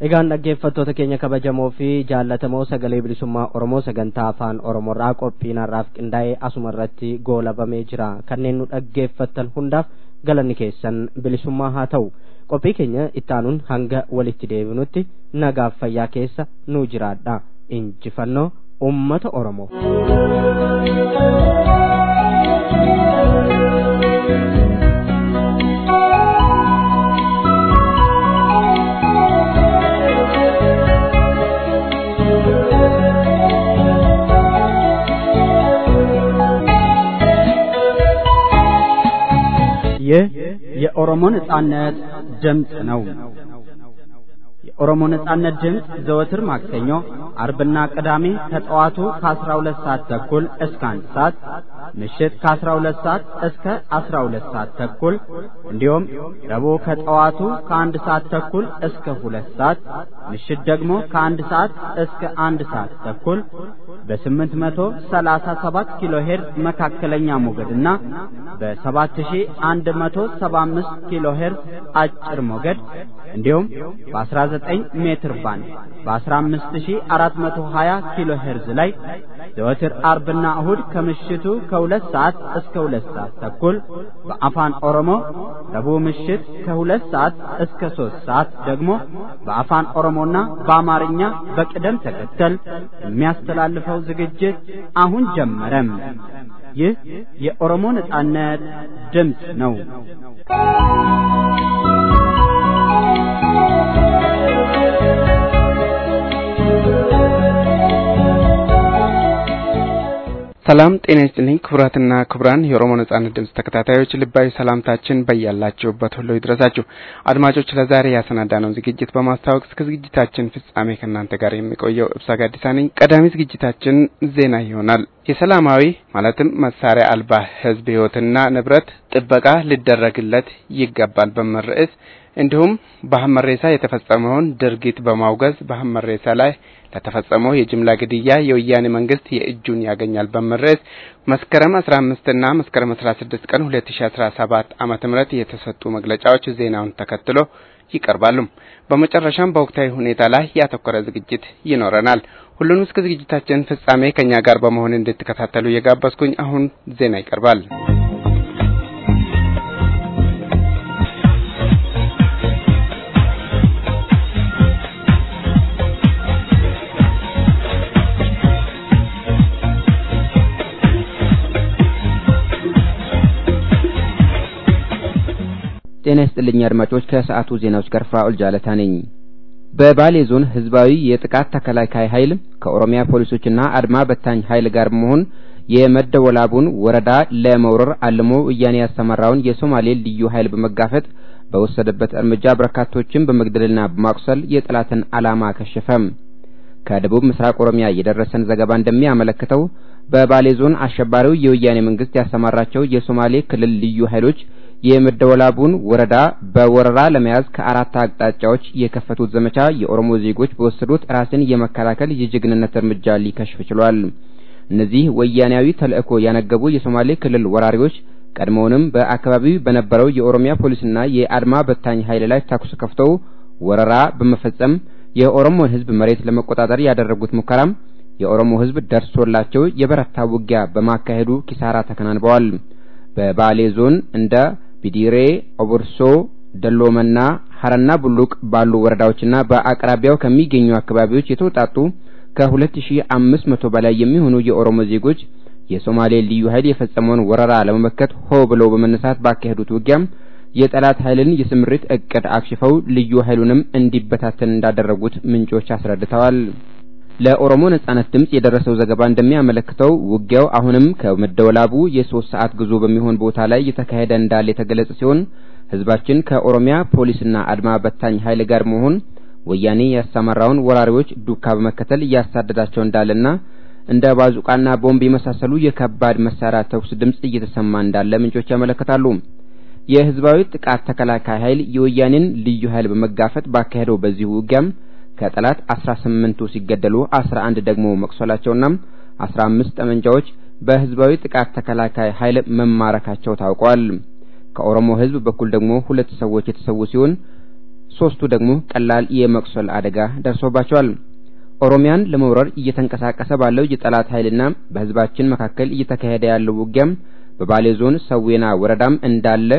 Egaan dhaggeeffattoota keenya kabajamoo fi jaallatamoo sagalee bilisummaa Oromoo sagantaa afaan Oromoorraa qophiinarraaf qindaa'ee asuma irratti goolabamee jira. Kanneen nu dhaggeeffattan hundaaf galanni keessan bilisummaa haa ta'u. Qophii keenya ittaanuun hanga walitti deebinutti nagaaf fayyaa keessa nu jiraadha. Injifannoo uummata Oromoo. ይህ የኦሮሞ ነጻነት ድምፅ ነው። የኦሮሞ ነጻነት ድምፅ ዘወትር ማክሰኞ፣ አርብና ቅዳሜ ከጠዋቱ ከ12 ሰዓት ተኩል እስከ 1 ሰዓት፣ ምሽት ከ12 ሰዓት እስከ 12 ሰዓት ተኩል እንዲሁም ረቡዕ ከጠዋቱ ከ1 ሰዓት ተኩል እስከ 2 ሰዓት፣ ምሽት ደግሞ ከ1 ሰዓት እስከ 1 ሰዓት ተኩል በ837 ኪሎ ሄርዝ መካከለኛ ሞገድና በ7175 ኪሎ ሄርዝ አጭር ሞገድ እንዲሁም በ19 ሜትር ባንድ በ15420 ኪሎ ሄርዝ ላይ ዘወትር አርብና እሁድ ከምሽቱ ከሁለት ሰዓት እስከ ሁለት ሰዓት ተኩል በአፋን ኦሮሞ ረቡዕ ምሽት ከሁለት ሰዓት እስከ ሶስት ሰዓት ደግሞ በአፋን ኦሮሞና በአማርኛ በቅደም ተከተል የሚያስተላልፈው ዝግጅት አሁን ጀመረም። ይህ የኦሮሞ ነጻነት ድምፅ ነው። ሰላም ጤና ይስጥልኝ ክቡራትና ክቡራን የኦሮሞ ነጻነት ድምጽ ተከታታዮች ልባዊ ሰላምታችን በያላችሁበት ሁሉ ይድረሳችሁ። አድማጮች ለዛሬ ያሰናዳነው ዝግጅት በማስተዋወቅ እስከ ዝግጅታችን ፍጻሜ ከእናንተ ጋር የሚቆየው እብሳ ጋዲሳ ነኝ። ቀዳሚ ዝግጅታችን ዜና ይሆናል። የሰላማዊ ማለትም መሳሪያ አልባ ሕዝብ ሕይወትና ንብረት ጥበቃ ሊደረግለት ይገባል በሚል ርዕስ እንዲሁም በሀመሬሳ የተፈጸመውን ድርጊት በማውገዝ በሀመሬሳ ላይ ለተፈጸመው የጅምላ ግድያ የወያኔ መንግስት የእጁን ያገኛል በሚል ርዕስ መስከረም 15 እና መስከረም 16 ቀን 2017 ዓመተ ምህረት የተሰጡ መግለጫዎች ዜናውን ተከትሎ ይቀርባሉ። በመጨረሻም በወቅታዊ ሁኔታ ላይ ያተኮረ ዝግጅት ይኖረናል። ሁሉንም እስከ ዝግጅታችን ፍጻሜ ከኛ ጋር በመሆን እንድትከታተሉ እየጋበዝኩኝ አሁን ዜና ይቀርባል። ጤና ይስጥልኝ አድማጮች፣ ከሰዓቱ ዜናዎች ጋር ፍራኦል ጃለታ ነኝ። በባሌ ዞን ህዝባዊ የጥቃት ተከላካይ ኃይል ከኦሮሚያ ፖሊሶችና አድማ በታኝ ኃይል ጋር በመሆን የመደወላቡን ወረዳ ለመውረር አልሞ ወያኔ ያሰማራውን የሶማሌ ልዩ ኃይል በመጋፈጥ በወሰደበት እርምጃ በርካቶችን በመግደልና በማቁሰል የጠላትን ዓላማ ከሸፈም። ከደቡብ ምስራቅ ኦሮሚያ የደረሰን ዘገባ እንደሚያመለክተው በባሌ ዞን አሸባሪው የወያኔ መንግስት ያሰማራቸው የሶማሌ ክልል ልዩ ኃይሎች የመደወላቡን ወረዳ በወረራ ለመያዝ ከአራት አቅጣጫዎች የከፈቱት ዘመቻ የኦሮሞ ዜጎች በወሰዱት ራስን የመከላከል የጀግንነት እርምጃ ሊከሽፍ ችሏል። እነዚህ ወያኔያዊ ተልእኮ ያነገቡ የሶማሌ ክልል ወራሪዎች ቀድሞውንም በአካባቢው በነበረው የኦሮሚያ ፖሊስና የአድማ በታኝ ኃይል ላይ ተኩስ ከፍተው ወረራ በመፈጸም የኦሮሞን ሕዝብ መሬት ለመቆጣጠር ያደረጉት ሙከራም የኦሮሞ ሕዝብ ደርሶላቸው የበረታ ውጊያ በማካሄዱ ኪሳራ ተከናንበዋል። በባሌ ዞን እንደ ቢዲሬ፣ ኦቦርሶ፣ ደሎመና ሀረና ቡሉቅ ባሉ ወረዳዎችና በአቅራቢያው ከሚገኙ አካባቢዎች የተውጣጡ ከ2500 በላይ የሚሆኑ የኦሮሞ ዜጎች የሶማሌ ልዩ ኃይል የፈጸመውን ወረራ ለመመከት ሆ ብለው በመነሳት ባካሄዱት ውጊያም የጠላት ኃይልን የስምሪት እቅድ አክሽፈው ልዩ ኃይሉንም እንዲበታተን እንዳደረጉት ምንጮች አስረድተዋል። ለኦሮሞ ነጻነት ድምጽ የደረሰው ዘገባ እንደሚያመለክተው ውጊያው አሁንም ከመደወላቡ የሶስት ሰዓት ጉዞ በሚሆን ቦታ ላይ እየተካሄደ እንዳለ የተገለጸ ሲሆን ህዝባችን ከኦሮሚያ ፖሊስና አድማ በታኝ ኃይል ጋር መሆን ወያኔ ያሰማራውን ወራሪዎች ዱካ በመከተል እያሳደዳቸው እንዳለና እንደ ባዙቃና ቦምብ የመሳሰሉ የከባድ መሳሪያ ተኩስ ድምጽ እየተሰማ እንዳለ ምንጮች ያመለክታሉ። የህዝባዊ ጥቃት ተከላካይ ኃይል የወያኔን ልዩ ኃይል በመጋፈጥ ባካሄደው በዚሁ ውጊያም ከጠላት 18ቱ ሲገደሉ 11 ደግሞ መቁሰላቸውና 15 ጠመንጃዎች በህዝባዊ ጥቃት ተከላካይ ኃይል መማረካቸው ታውቋል። ከኦሮሞ ህዝብ በኩል ደግሞ ሁለት ሰዎች የተሰዉ ሲሆን ሶስቱ ደግሞ ቀላል የመቁሰል አደጋ ደርሶባቸዋል። ኦሮሚያን ለመውረር እየተንቀሳቀሰ ባለው የጠላት ኃይልና በህዝባችን መካከል እየተካሄደ ያለው ውጊያም በባሌ ዞን ሰዌና ወረዳም እንዳለ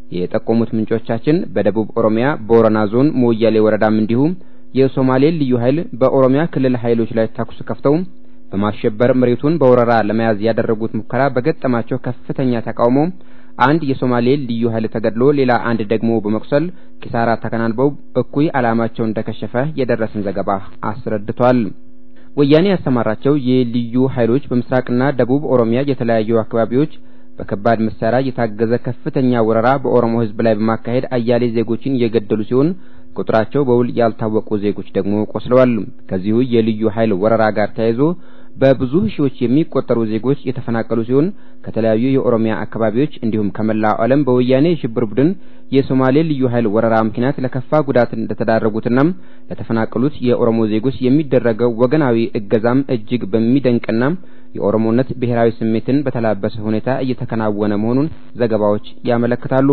የጠቆሙት ምንጮቻችን በደቡብ ኦሮሚያ ቦረና ዞን ሞያሌ ወረዳም እንዲሁም የሶማሌ ልዩ ኃይል በኦሮሚያ ክልል ኃይሎች ላይ ተኩስ ከፍተው በማሸበር መሬቱን በወረራ ለመያዝ ያደረጉት ሙከራ በገጠማቸው ከፍተኛ ተቃውሞ አንድ የሶማሌ ልዩ ኃይል ተገድሎ ሌላ አንድ ደግሞ በመቁሰል ኪሳራ ተከናንበው እኩይ ዓላማቸው እንደከሸፈ የደረሰን ዘገባ አስረድቷል። ወያኔ ያሰማራቸው የልዩ ኃይሎች በምስራቅና ደቡብ ኦሮሚያ የተለያዩ አካባቢዎች በከባድ መሳሪያ የታገዘ ከፍተኛ ወረራ በኦሮሞ ሕዝብ ላይ በማካሄድ አያሌ ዜጎችን እየገደሉ ሲሆን ቁጥራቸው በውል ያልታወቁ ዜጎች ደግሞ ቆስለዋል። ከዚሁ የልዩ ኃይል ወረራ ጋር ተያይዞ በብዙ ሺዎች የሚቆጠሩ ዜጎች የተፈናቀሉ ሲሆን ከተለያዩ የኦሮሚያ አካባቢዎች እንዲሁም ከመላው ዓለም በወያኔ የሽብር ቡድን የሶማሌ ልዩ ኃይል ወረራ ምክንያት ለከፋ ጉዳት እንደተዳረጉትና ለተፈናቀሉት የኦሮሞ ዜጎች የሚደረገው ወገናዊ እገዛም እጅግ በሚደንቅና የኦሮሞነት ብሔራዊ ስሜትን በተላበሰ ሁኔታ እየተከናወነ መሆኑን ዘገባዎች ያመለክታሉ።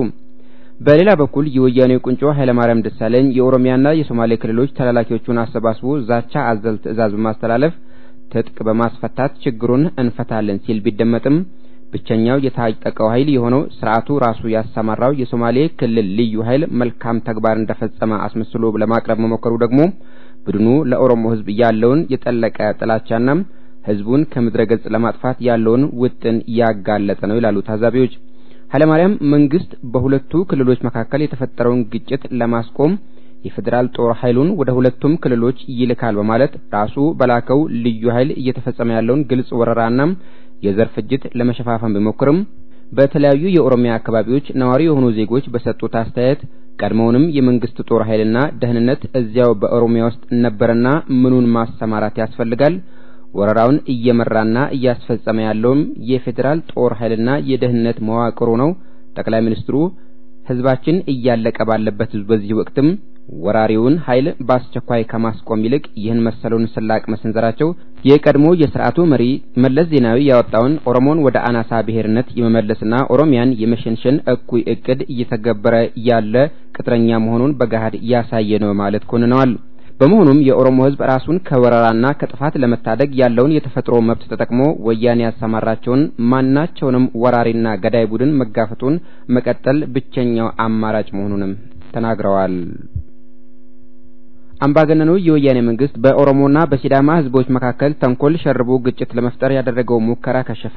በሌላ በኩል የወያኔው ቁንጮ ኃይለማርያም ደሳለኝ የኦሮሚያና የሶማሌ ክልሎች ተላላኪዎቹን አሰባስቦ ዛቻ አዘል ትዕዛዝ በማስተላለፍ ትጥቅ በማስፈታት ችግሩን እንፈታለን ሲል ቢደመጥም ብቸኛው የታጠቀው ኃይል የሆነው ስርዓቱ ራሱ ያሰማራው የሶማሌ ክልል ልዩ ኃይል መልካም ተግባር እንደፈጸመ አስመስሎ ለማቅረብ መሞከሩ ደግሞ ቡድኑ ለኦሮሞ ሕዝብ ያለውን የጠለቀ ጥላቻና ሕዝቡን ከምድረ ገጽ ለማጥፋት ያለውን ውጥን ያጋለጠ ነው ይላሉ ታዛቢዎች። ኃይለማርያም መንግስት በሁለቱ ክልሎች መካከል የተፈጠረውን ግጭት ለማስቆም የፌዴራል ጦር ኃይሉን ወደ ሁለቱም ክልሎች ይልካል በማለት ራሱ በላከው ልዩ ኃይል እየተፈጸመ ያለውን ግልጽ ወረራና የዘር ፍጅት ለመሸፋፈን ቢሞክርም በተለያዩ የኦሮሚያ አካባቢዎች ነዋሪ የሆኑ ዜጎች በሰጡት አስተያየት ቀድሞውንም የመንግስት ጦር ኃይልና ደህንነት እዚያው በኦሮሚያ ውስጥ ነበረና ምኑን ማሰማራት ያስፈልጋል? ወረራውን እየመራና እያስፈጸመ ያለውም የፌዴራል ጦር ኃይልና የደህንነት መዋቅሩ ነው። ጠቅላይ ሚኒስትሩ ህዝባችን እያለቀ ባለበት በዚህ ወቅትም ወራሪውን ኃይል በአስቸኳይ ከማስቆም ይልቅ ይህን መሰሉን ስላቅ መሰንዘራቸው የቀድሞ የስርዓቱ መሪ መለስ ዜናዊ ያወጣውን ኦሮሞን ወደ አናሳ ብሔርነት የመመለስና ኦሮሚያን የመሸንሸን እኩይ እቅድ እየተገበረ ያለ ቅጥረኛ መሆኑን በገሃድ ያሳየ ነው ማለት ኮንነዋል። በመሆኑም የኦሮሞ ህዝብ ራሱን ከወረራና ከጥፋት ለመታደግ ያለውን የተፈጥሮ መብት ተጠቅሞ ወያኔ ያሰማራቸውን ማናቸውንም ወራሪና ገዳይ ቡድን መጋፈጡን መቀጠል ብቸኛው አማራጭ መሆኑንም ተናግረዋል። አምባገነኑ የወያኔ መንግስት በኦሮሞና በሲዳማ ህዝቦች መካከል ተንኮል ሸርቦ ግጭት ለመፍጠር ያደረገው ሙከራ ከሸፈ።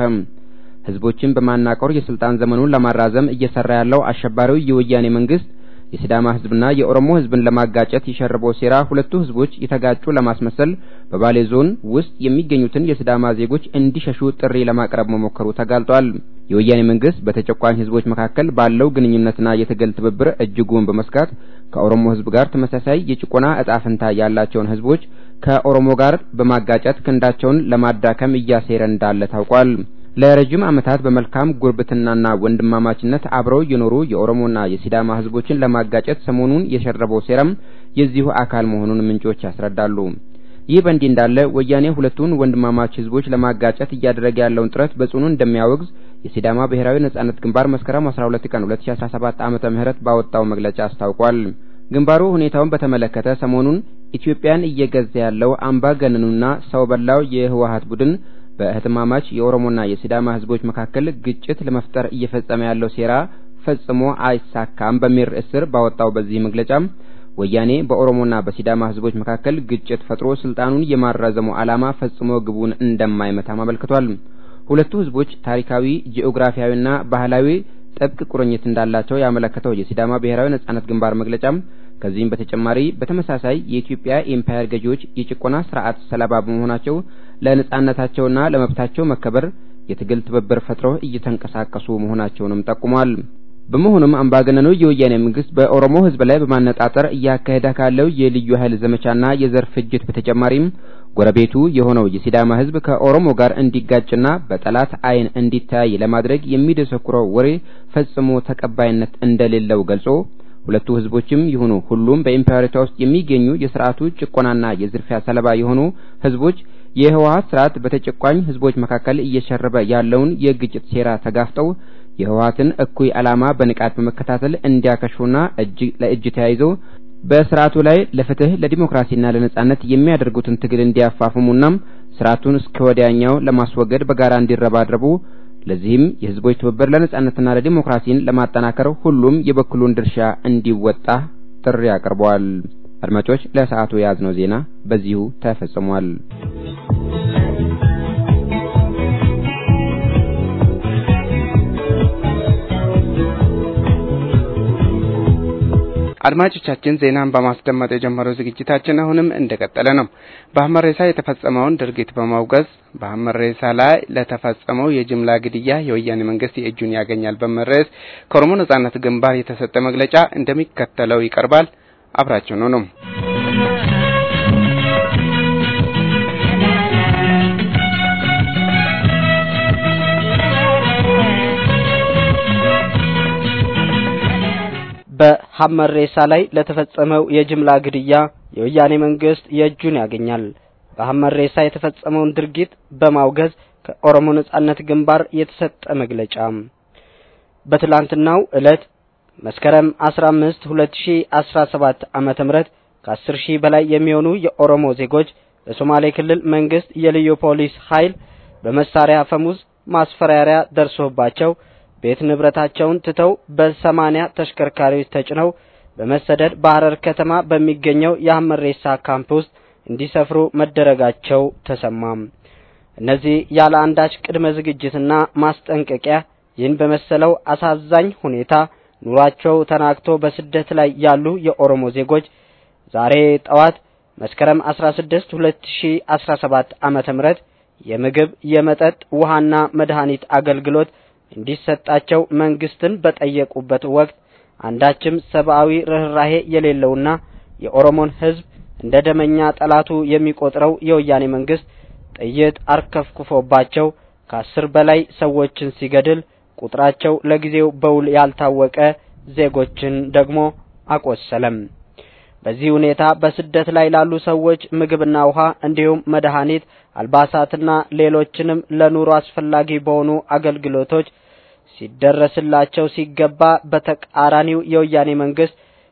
ህዝቦችን በማናቆር የስልጣን ዘመኑን ለማራዘም እየሰራ ያለው አሸባሪው የወያኔ መንግስት የሲዳማ ህዝብና የኦሮሞ ህዝብን ለማጋጨት የሸረበው ሴራ ሁለቱ ህዝቦች የተጋጩ ለማስመሰል በባሌ ዞን ውስጥ የሚገኙትን የሲዳማ ዜጎች እንዲሸሹ ጥሪ ለማቅረብ መሞከሩ ተጋልጧል። የወያኔ መንግስት በተጨቋኝ ህዝቦች መካከል ባለው ግንኙነትና የትግል ትብብር እጅጉን በመስጋት ከኦሮሞ ህዝብ ጋር ተመሳሳይ የጭቆና እጣ ፈንታ ያላቸውን ህዝቦች ከኦሮሞ ጋር በማጋጨት ክንዳቸውን ለማዳከም እያሴረ እንዳለ ታውቋል። ለረጅም ዓመታት በመልካም ጉርብትናና ወንድማማችነት አብረው የኖሩ የኦሮሞና የሲዳማ ህዝቦችን ለማጋጨት ሰሞኑን የሸረበው ሴራም የዚሁ አካል መሆኑን ምንጮች ያስረዳሉ። ይህ በእንዲህ እንዳለ ወያኔ ሁለቱን ወንድማማች ህዝቦች ለማጋጨት እያደረገ ያለውን ጥረት በጽኑ እንደሚያወግዝ የሲዳማ ብሔራዊ ነጻነት ግንባር መስከረም 12 ቀን 2017 ዓመተ ምህረት ባወጣው መግለጫ አስታውቋል። ግንባሩ ሁኔታውን በተመለከተ ሰሞኑን ኢትዮጵያን እየገዛ ያለው አምባገነኑና ሰው በላው የህወሀት ቡድን በእህትማማች የኦሮሞና የሲዳማ ህዝቦች መካከል ግጭት ለመፍጠር እየፈጸመ ያለው ሴራ ፈጽሞ አይሳካም በሚል ርዕስ ስር ባወጣው በዚህ መግለጫም ወያኔ በኦሮሞና በሲዳማ ህዝቦች መካከል ግጭት ፈጥሮ ስልጣኑን የማራዘሙ ዓላማ ፈጽሞ ግቡን እንደማይመታም አመልክቷል። ሁለቱ ህዝቦች ታሪካዊ፣ ጂኦግራፊያዊና ባህላዊ ጥብቅ ቁርኝት እንዳላቸው ያመለከተው የሲዳማ ብሔራዊ ነጻነት ግንባር መግለጫም ከዚህም በተጨማሪ በተመሳሳይ የኢትዮጵያ ኤምፓየር ገዢዎች የጭቆና ስርዓት ሰለባ በመሆናቸው ለነጻነታቸውና ለመብታቸው መከበር የትግል ትብብር ፈጥረው እየተንቀሳቀሱ መሆናቸውንም ጠቁሟል። በመሆኑም አምባገነኑ የወያኔ መንግስት በኦሮሞ ህዝብ ላይ በማነጣጠር እያካሄደ ካለው የልዩ ኃይል ዘመቻና የዘር ፍጅት በተጨማሪም ጎረቤቱ የሆነው የሲዳማ ህዝብ ከኦሮሞ ጋር እንዲጋጭና በጠላት ዓይን እንዲታይ ለማድረግ የሚደሰኩረው ወሬ ፈጽሞ ተቀባይነት እንደሌለው ገልጾ ሁለቱ ህዝቦችም ይሁኑ ሁሉም በኢምፔሪቷ ውስጥ የሚገኙ የስርዓቱ ጭቆናና የዝርፊያ ሰለባ የሆኑ ህዝቦች የህወሀት ስርዓት በተጨቋኝ ህዝቦች መካከል እየሸረበ ያለውን የግጭት ሴራ ተጋፍጠው የህወሀትን እኩይ ዓላማ በንቃት በመከታተል እንዲያከሽፉና እጅ ለእጅ ተያይዘው በስርዓቱ ላይ ለፍትህ ለዲሞክራሲና ለነጻነት የሚያደርጉትን ትግል እንዲያፋፍሙናም ስርዓቱን እስከ ወዲያኛው ለማስወገድ በጋራ እንዲረባረቡ ለዚህም የህዝቦች ትብብር ለነጻነትና ለዲሞክራሲን ለማጠናከር ሁሉም የበኩሉን ድርሻ እንዲወጣ ጥሪ አቅርበዋል። አድማጮች፣ ለሰዓቱ የያዝነው ዜና በዚሁ ተፈጽሟል። አድማጮቻችን ዜናን በማስደመጥ የጀመረው ዝግጅታችን አሁንም እንደቀጠለ ነው። በሀመሬሳ የተፈጸመውን ድርጊት በማውገዝ በሀመሬሳ ላይ ለተፈጸመው የጅምላ ግድያ የወያኔ መንግስት የእጁን ያገኛል በሚል ርዕስ ከኦሮሞ ነጻነት ግንባር የተሰጠ መግለጫ እንደሚከተለው ይቀርባል። አብራችሁ ነው ነው በሀመሬሳ ላይ ለተፈጸመው የጅምላ ግድያ የወያኔ መንግስት የእጁን ያገኛል። በሀመሬሳ የተፈጸመውን ድርጊት በማውገዝ ከኦሮሞ ነጻነት ግንባር የተሰጠ መግለጫ በትላንትናው ዕለት መስከረም 15 2017 ዓመተ ምህረት ከ10 ሺህ በላይ የሚሆኑ የኦሮሞ ዜጎች በሶማሌ ክልል መንግስት የልዩ ፖሊስ ኃይል በመሳሪያ አፈሙዝ ማስፈራሪያ ደርሶባቸው ቤት ንብረታቸውን ትተው በሰማኒያ ተሽከርካሪዎች ተጭነው በመሰደድ በሐረር ከተማ በሚገኘው የሀመሬሳ ካምፕ ውስጥ እንዲሰፍሩ መደረጋቸው ተሰማም። እነዚህ ያለ አንዳች ቅድመ ዝግጅትና ማስጠንቀቂያ ይህን በመሰለው አሳዛኝ ሁኔታ ኑሯቸው ተናግቶ በስደት ላይ ያሉ የኦሮሞ ዜጎች ዛሬ ጠዋት መስከረም 16 2017 ዓመተ ምህረት የምግብ፣ የመጠጥ፣ ውሃና መድኃኒት አገልግሎት እንዲሰጣቸው መንግስትን በጠየቁበት ወቅት አንዳችም ሰብአዊ ርኅራሄ የሌለውና የኦሮሞን ሕዝብ እንደ ደመኛ ጠላቱ የሚቆጥረው የወያኔ መንግስት ጥይት አርከፍክፎባቸው ከአስር በላይ ሰዎችን ሲገድል ቁጥራቸው ለጊዜው በውል ያልታወቀ ዜጎችን ደግሞ አቆሰለም። በዚህ ሁኔታ በስደት ላይ ላሉ ሰዎች ምግብና ውሃ እንዲሁም መድኃኒት፣ አልባሳትና ሌሎችንም ለኑሮ አስፈላጊ በሆኑ አገልግሎቶች ሲደረስላቸው ሲገባ በተቃራኒው የወያኔ መንግስት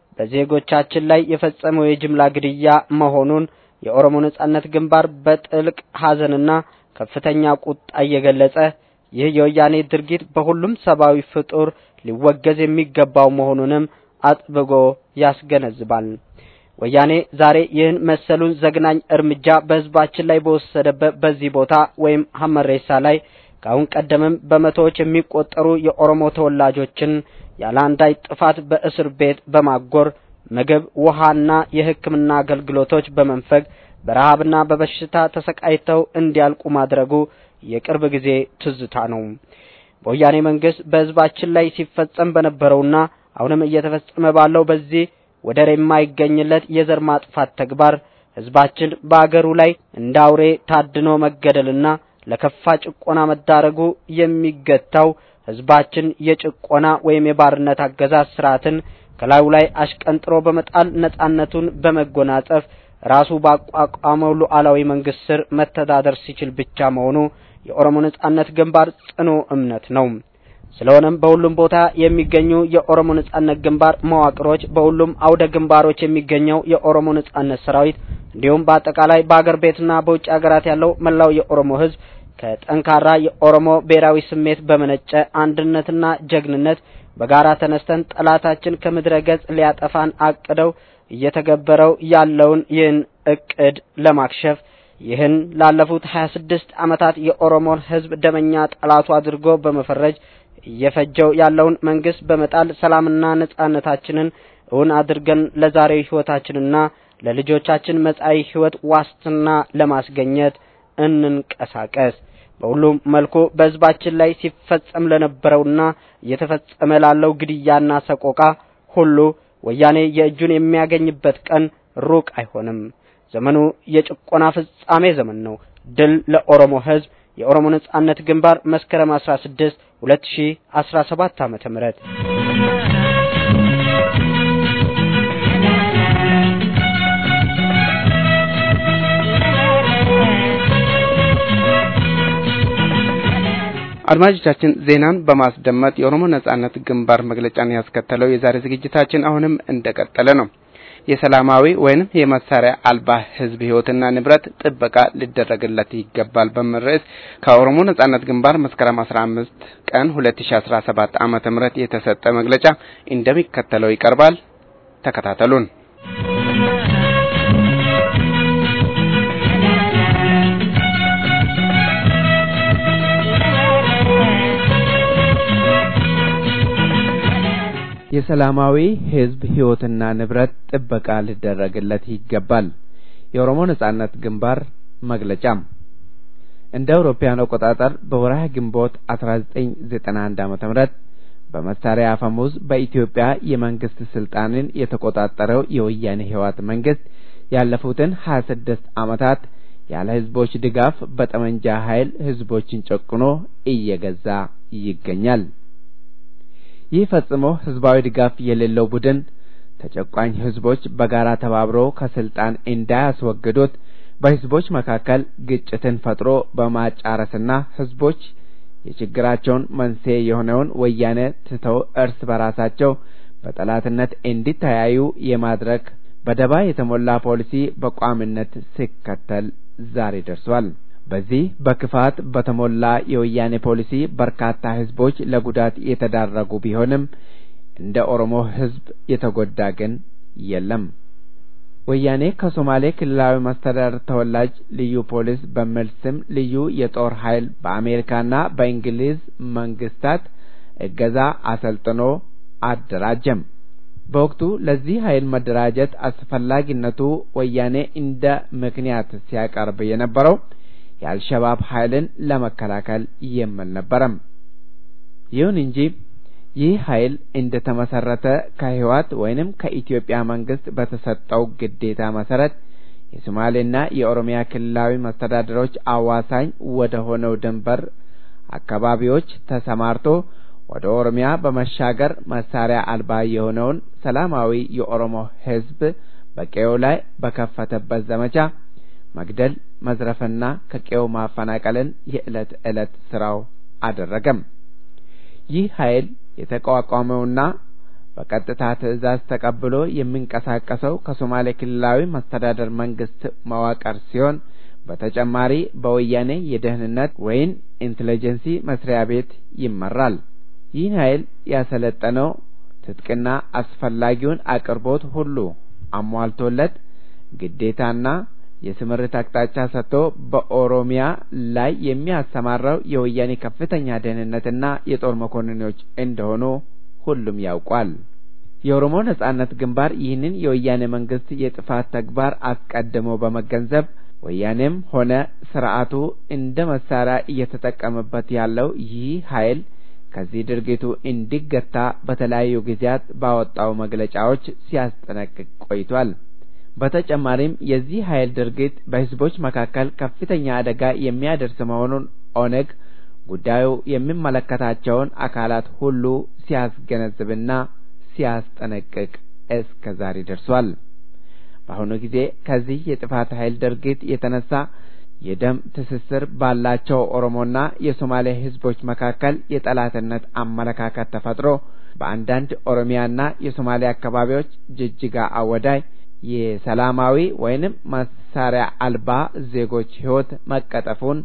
በዜጎቻችን ላይ የፈጸመው የጅምላ ግድያ መሆኑን የኦሮሞ ነጻነት ግንባር በጥልቅ ሐዘንና ከፍተኛ ቁጣ እየገለጸ ይህ የወያኔ ድርጊት በሁሉም ሰብአዊ ፍጡር ሊወገዝ የሚገባው መሆኑንም አጥብቆ ያስገነዝባል። ወያኔ ዛሬ ይህን መሰሉን ዘግናኝ እርምጃ በህዝባችን ላይ በወሰደበት በዚህ ቦታ ወይም ሀመሬሳ ላይ ከአሁን ቀደምም በመቶዎች የሚቆጠሩ የኦሮሞ ተወላጆችን ያለ አንዳች ጥፋት በእስር ቤት በማጎር ምግብ፣ ውሃና የሕክምና አገልግሎቶች በመንፈግ በረሃብና በበሽታ ተሰቃይተው እንዲያልቁ ማድረጉ የቅርብ ጊዜ ትዝታ ነው። በወያኔ መንግስት በህዝባችን ላይ ሲፈጸም በነበረውና አሁንም እየተፈጸመ ባለው በዚህ ወደር የማይገኝለት የዘር ማጥፋት ተግባር ህዝባችን በአገሩ ላይ እንደ አውሬ ታድኖ መገደልና ለከፋ ጭቆና መዳረጉ የሚገታው ህዝባችን የጭቆና ወይም የባርነት አገዛዝ ስርዓትን ከላዩ ላይ አሽቀንጥሮ በመጣል ነጻነቱን በመጎናጸፍ ራሱ ባቋቋመው ሉዓላዊ መንግስት ስር መተዳደር ሲችል ብቻ መሆኑ የኦሮሞ ነጻነት ግንባር ጽኑ እምነት ነው። ስለሆነም በሁሉም ቦታ የሚገኙ የኦሮሞ ነጻነት ግንባር መዋቅሮች፣ በሁሉም አውደ ግንባሮች የሚገኘው የኦሮሞ ነጻነት ሰራዊት እንዲሁም በአጠቃላይ በአገር ቤትና በውጭ ሀገራት ያለው መላው የኦሮሞ ህዝብ ከጠንካራ የኦሮሞ ብሔራዊ ስሜት በመነጨ አንድነትና ጀግንነት በጋራ ተነስተን ጠላታችን ከምድረ ገጽ ሊያጠፋን አቅደው እየተገበረው ያለውን ይህን እቅድ ለማክሸፍ ይህን ላለፉት 26 ዓመታት የኦሮሞን ህዝብ ደመኛ ጠላቱ አድርጎ በመፈረጅ እየፈጀው ያለውን መንግስት በመጣል ሰላምና ነጻነታችንን እውን አድርገን ለዛሬው ህይወታችንና ለልጆቻችን መጻኢ ህይወት ዋስትና ለማስገኘት እንንቀሳቀስ። በሁሉም መልኩ በህዝባችን ላይ ሲፈጸም ለነበረውና እየተፈጸመ ላለው ግድያና ሰቆቃ ሁሉ ወያኔ የእጁን የሚያገኝበት ቀን ሩቅ አይሆንም። ዘመኑ የጭቆና ፍጻሜ ዘመን ነው። ድል ለኦሮሞ ህዝብ። የኦሮሞ ነጻነት ግንባር መስከረም 16 2017 ዓመተ ምህረት አድማጮቻችን ዜናን በማስደመጥ የኦሮሞ ነጻነት ግንባር መግለጫን ያስከተለው የዛሬ ዝግጅታችን አሁንም እንደቀጠለ ነው። የሰላማዊ ወይንም የመሳሪያ አልባ ህዝብ ህይወትና ንብረት ጥበቃ ሊደረግለት ይገባል በሚል ርዕስ ከኦሮሞ ነጻነት ግንባር መስከረም አስራ አምስት ቀን ሁለት ሺ አስራ ሰባት ዓመተ ምህረት የተሰጠ መግለጫ እንደሚከተለው ይቀርባል። ተከታተሉን። የሰላማዊ ህዝብ ህይወትና ንብረት ጥበቃ ሊደረግለት ይገባል። የኦሮሞ ነጻነት ግንባር መግለጫም እንደ አውሮፓውያን አቆጣጠር በወርሃ ግንቦት 1991 ዓመተ ምህረት በመሳሪያ አፈሙዝ በኢትዮጵያ የመንግስት ስልጣንን የተቆጣጠረው የወያኔ ህወሓት መንግስት ያለፉትን 26 ዓመታት ያለ ህዝቦች ድጋፍ በጠመንጃ ኃይል ህዝቦችን ጨቁኖ እየገዛ ይገኛል። ይህ ፈጽሞ ህዝባዊ ድጋፍ የሌለው ቡድን ተጨቋኝ ህዝቦች በጋራ ተባብሮ ከስልጣን እንዳያስወግዱት በህዝቦች መካከል ግጭትን ፈጥሮ በማጫረስና ህዝቦች የችግራቸውን መንስኤ የሆነውን ወያኔ ትተው እርስ በራሳቸው በጠላትነት እንዲተያዩ የማድረግ በደባ የተሞላ ፖሊሲ በቋሚነት ሲከተል ዛሬ ደርሷል። በዚህ በክፋት በተሞላ የወያኔ ፖሊሲ በርካታ ህዝቦች ለጉዳት የተዳረጉ ቢሆንም እንደ ኦሮሞ ህዝብ የተጎዳ ግን የለም። ወያኔ ከሶማሌ ክልላዊ መስተዳድር ተወላጅ ልዩ ፖሊስ በሚል ስም ልዩ የጦር ኃይል በአሜሪካና በእንግሊዝ መንግስታት እገዛ አሰልጥኖ አደራጀም። በወቅቱ ለዚህ ኃይል መደራጀት አስፈላጊነቱ ወያኔ እንደ ምክንያት ሲያቀርብ የነበረው የአልሸባብ ኃይልን ለመከላከል የሚል ነበረም። ይሁን እንጂ ይህ ኃይል እንደ ተመሰረተ ከህወሓት ወይንም ከኢትዮጵያ መንግስት በተሰጠው ግዴታ መሰረት የሶማሌና የኦሮሚያ ክልላዊ መስተዳድሮች አዋሳኝ ወደ ሆነው ድንበር አካባቢዎች ተሰማርቶ ወደ ኦሮሚያ በመሻገር መሳሪያ አልባ የሆነውን ሰላማዊ የኦሮሞ ህዝብ በቀዬው ላይ በከፈተበት ዘመቻ መግደል፣ መዝረፍና ከቀዬው ማፈናቀልን የዕለት ዕለት ስራው አደረገም። ይህ ኃይል የተቋቋመውና በቀጥታ ትዕዛዝ ተቀብሎ የሚንቀሳቀሰው ከሶማሌ ክልላዊ መስተዳደር መንግስት መዋቅር ሲሆን በተጨማሪ በወያኔ የደህንነት ወይም ኢንቴሊጀንሲ መስሪያ ቤት ይመራል። ይህን ኃይል ያሰለጠነው ትጥቅና አስፈላጊውን አቅርቦት ሁሉ አሟልቶለት ግዴታና የስምሪት አቅጣጫ ሰጥቶ በኦሮሚያ ላይ የሚያሰማራው የወያኔ ከፍተኛ ደህንነትና የጦር መኮንኖች እንደሆኑ ሁሉም ያውቋል። የኦሮሞ ነጻነት ግንባር ይህንን የወያኔ መንግስት የጥፋት ተግባር አስቀድሞ በመገንዘብ ወያኔም ሆነ ስርዓቱ እንደ መሳሪያ እየተጠቀመበት ያለው ይህ ኃይል ከዚህ ድርጊቱ እንዲገታ በተለያዩ ጊዜያት ባወጣው መግለጫዎች ሲያስጠነቅቅ ቆይቷል። በተጨማሪም የዚህ ኃይል ድርጊት በህዝቦች መካከል ከፍተኛ አደጋ የሚያደርስ መሆኑን ኦነግ ጉዳዩ የሚመለከታቸውን አካላት ሁሉ ሲያስገነዝብና ሲያስጠነቅቅ እስከ ዛሬ ደርሷል። በአሁኑ ጊዜ ከዚህ የጥፋት ኃይል ድርጊት የተነሳ የደም ትስስር ባላቸው ኦሮሞና የሶማሌ ህዝቦች መካከል የጠላትነት አመለካከት ተፈጥሮ በአንዳንድ ኦሮሚያና የሶማሌ አካባቢዎች ጅጅጋ አወዳይ የሰላማዊ ወይንም መሳሪያ አልባ ዜጎች ህይወት መቀጠፉን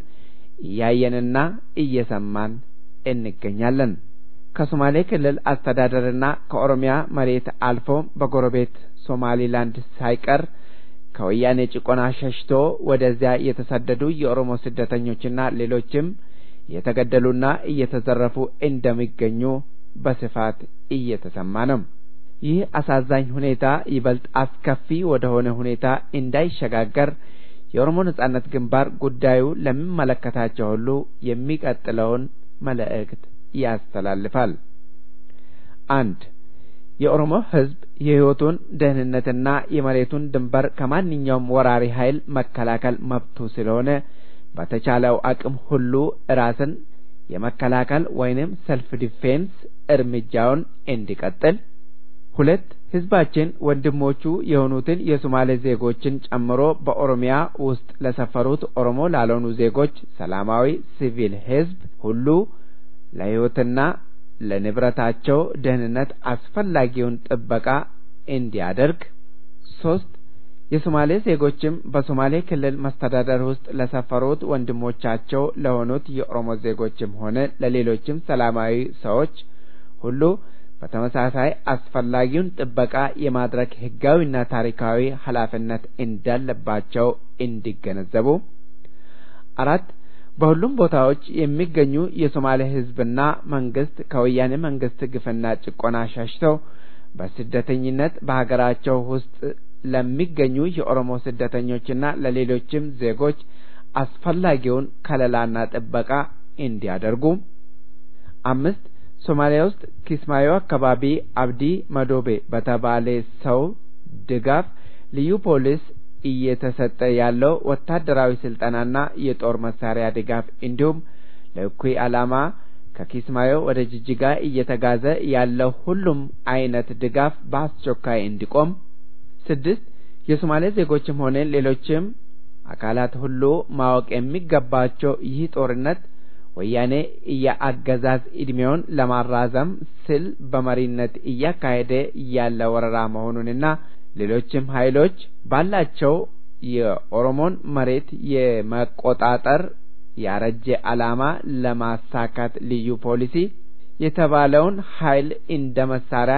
እያየንና እየሰማን እንገኛለን። ከሶማሌ ክልል አስተዳደርና ከኦሮሚያ መሬት አልፎ በጎረቤት ሶማሊላንድ ሳይቀር ከወያኔ ጭቆና ሸሽቶ ወደዚያ የተሰደዱ የኦሮሞ ስደተኞችና ሌሎችም እየተገደሉና እየተዘረፉ እንደሚገኙ በስፋት እየተሰማ ነው። ይህ አሳዛኝ ሁኔታ ይበልጥ አስከፊ ወደ ሆነ ሁኔታ እንዳይሸጋገር የኦሮሞ ነጻነት ግንባር ጉዳዩ ለሚመለከታቸው ሁሉ የሚቀጥለውን መልእክት ያስተላልፋል። አንድ የኦሮሞ ህዝብ የህይወቱን ደህንነትና የመሬቱን ድንበር ከማንኛውም ወራሪ ኃይል መከላከል መብቱ ስለሆነ በተቻለው አቅም ሁሉ ራስን የመከላከል ወይንም ሰልፍ ዲፌንስ እርምጃውን እንዲቀጥል። ሁለት ህዝባችን ወንድሞቹ የሆኑትን የሶማሌ ዜጎችን ጨምሮ በኦሮሚያ ውስጥ ለሰፈሩት ኦሮሞ ላልሆኑ ዜጎች ሰላማዊ ሲቪል ህዝብ ሁሉ ለህይወትና ለንብረታቸው ደህንነት አስፈላጊውን ጥበቃ እንዲያደርግ። ሶስት የሶማሌ ዜጎችም በሶማሌ ክልል መስተዳደር ውስጥ ለሰፈሩት ወንድሞቻቸው ለሆኑት የኦሮሞ ዜጎችም ሆነ ለሌሎችም ሰላማዊ ሰዎች ሁሉ በተመሳሳይ አስፈላጊውን ጥበቃ የማድረግ ህጋዊና ታሪካዊ ኃላፊነት እንዳለባቸው እንዲገነዘቡ። አራት በሁሉም ቦታዎች የሚገኙ የሶማሌ ህዝብና መንግስት ከወያኔ መንግስት ግፍና ጭቆና ሸሽተው በስደተኝነት በሀገራቸው ውስጥ ለሚገኙ የኦሮሞ ስደተኞችና ለሌሎችም ዜጎች አስፈላጊውን ከለላና ጥበቃ እንዲያደርጉ። አምስት ሶማሊያ ውስጥ ኪስማዮ አካባቢ አብዲ መዶቤ በተባለ ሰው ድጋፍ ልዩ ፖሊስ እየተሰጠ ያለው ወታደራዊ ስልጠናና የጦር መሳሪያ ድጋፍ እንዲሁም ለእኩይ ዓላማ ከኪስማዮ ወደ ጅጅጋ እየተጋዘ ያለው ሁሉም አይነት ድጋፍ በአስቸኳይ እንዲቆም። ስድስት የሶማሌ ዜጎችም ሆነ ሌሎችም አካላት ሁሉ ማወቅ የሚገባቸው ይህ ጦርነት ወያኔ የአገዛዝ ዕድሜውን ለማራዘም ስል በመሪነት እያካሄደ ያለ ወረራ መሆኑንና ሌሎችም ኃይሎች ባላቸው የኦሮሞን መሬት የመቆጣጠር ያረጀ ዓላማ ለማሳካት ልዩ ፖሊሲ የተባለውን ኃይል እንደ መሳሪያ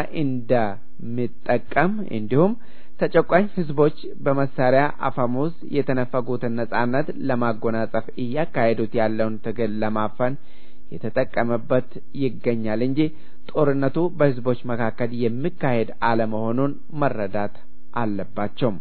እንደሚጠቀም እንዲሁም ተጨቋኝ ህዝቦች በመሳሪያ አፈሙዝ የተነፈጉትን ነጻነት ለማጎናጸፍ እያካሄዱት ያለውን ትግል ለማፈን የተጠቀመበት ይገኛል እንጂ ጦርነቱ በህዝቦች መካከል የሚካሄድ አለመሆኑን መረዳት አለባቸው።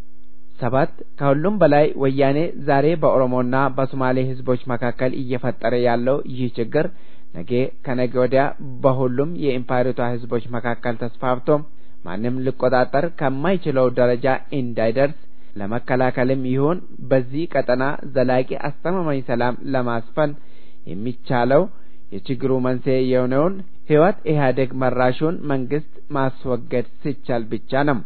ሰባት ከሁሉም በላይ ወያኔ ዛሬ በኦሮሞና በሶማሌ ህዝቦች መካከል እየፈጠረ ያለው ይህ ችግር ነገ ከነገ ወዲያ በሁሉም የኢምፓየሪቷ ህዝቦች መካከል ተስፋፍቶ ማንም ሊቆጣጠር ከማይችለው ደረጃ እንዳይደርስ ለመከላከልም ይሁን በዚህ ቀጠና ዘላቂ አስተማማኝ ሰላም ለማስፈን የሚቻለው የችግሩ መንስኤ የሆነውን ህወሓት ኢህአዴግ መራሹን መንግስት ማስወገድ ሲቻል ብቻ ነው።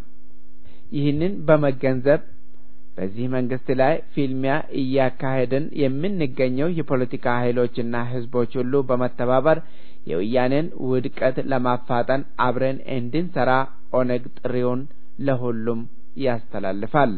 ይህንን በመገንዘብ በዚህ መንግስት ላይ ፊልሚያ እያካሄድን የምንገኘው የፖለቲካ ኃይሎችና ህዝቦች ሁሉ በመተባበር የወያኔን ውድቀት ለማፋጠን አብረን እንድንሰራ ኦነግ ጥሪውን ለሁሉም ያስተላልፋል።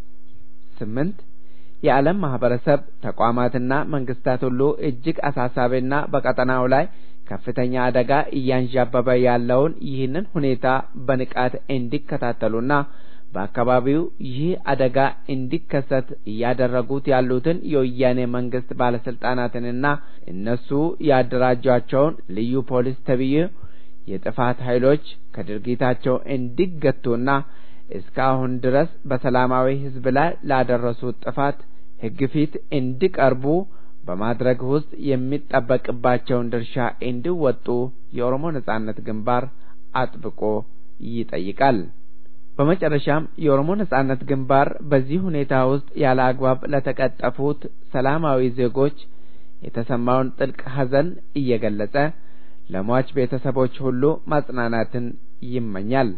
ስምንት የዓለም ማህበረሰብ ተቋማትና መንግስታት ሁሉ እጅግ አሳሳቢና በቀጠናው ላይ ከፍተኛ አደጋ እያንዣበበ ያለውን ይህንን ሁኔታ በንቃት እንዲከታተሉና በአካባቢው ይህ አደጋ እንዲከሰት እያደረጉት ያሉትን የወያኔ መንግስት ባለስልጣናትንና እነሱ ያደራጇቸውን ልዩ ፖሊስ ተብዬ የጥፋት ኃይሎች ከድርጊታቸው እንዲገቱና እስካሁን ድረስ በሰላማዊ ህዝብ ላይ ላደረሱት ጥፋት ህግ ፊት እንዲቀርቡ በማድረግ ውስጥ የሚጠበቅባቸውን ድርሻ እንዲወጡ የኦሮሞ ነጻነት ግንባር አጥብቆ ይጠይቃል። በመጨረሻም የኦሮሞ ነጻነት ግንባር በዚህ ሁኔታ ውስጥ ያለ አግባብ ለተቀጠፉት ሰላማዊ ዜጎች የተሰማውን ጥልቅ ሐዘን እየገለጸ ለሟች ቤተሰቦች ሁሉ ማጽናናትን ይመኛል።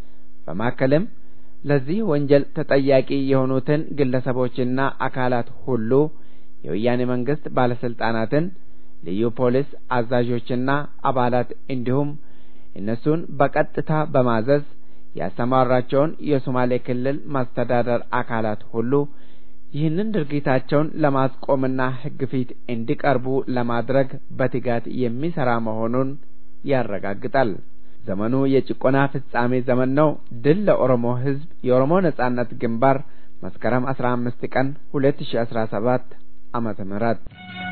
በማከልም ለዚህ ወንጀል ተጠያቂ የሆኑትን ግለሰቦችና አካላት ሁሉ የወያኔ መንግስት ባለስልጣናትን፣ ልዩ ፖሊስ አዛዦችና አባላት እንዲሁም እነሱን በቀጥታ በማዘዝ ያሰማራቸውን የሶማሌ ክልል ማስተዳደር አካላት ሁሉ ይህንን ድርጊታቸውን ለማስቆምና ህግ ፊት እንዲቀርቡ ለማድረግ በትጋት የሚሰራ መሆኑን ያረጋግጣል። ዘመኑ የጭቆና ፍጻሜ ዘመን ነው። ድል ለኦሮሞ ህዝብ! የኦሮሞ ነጻነት ግንባር መስከረም አስራ አምስት ቀን ሁለት ሺ አስራ ሰባት ዓመተ ምህረት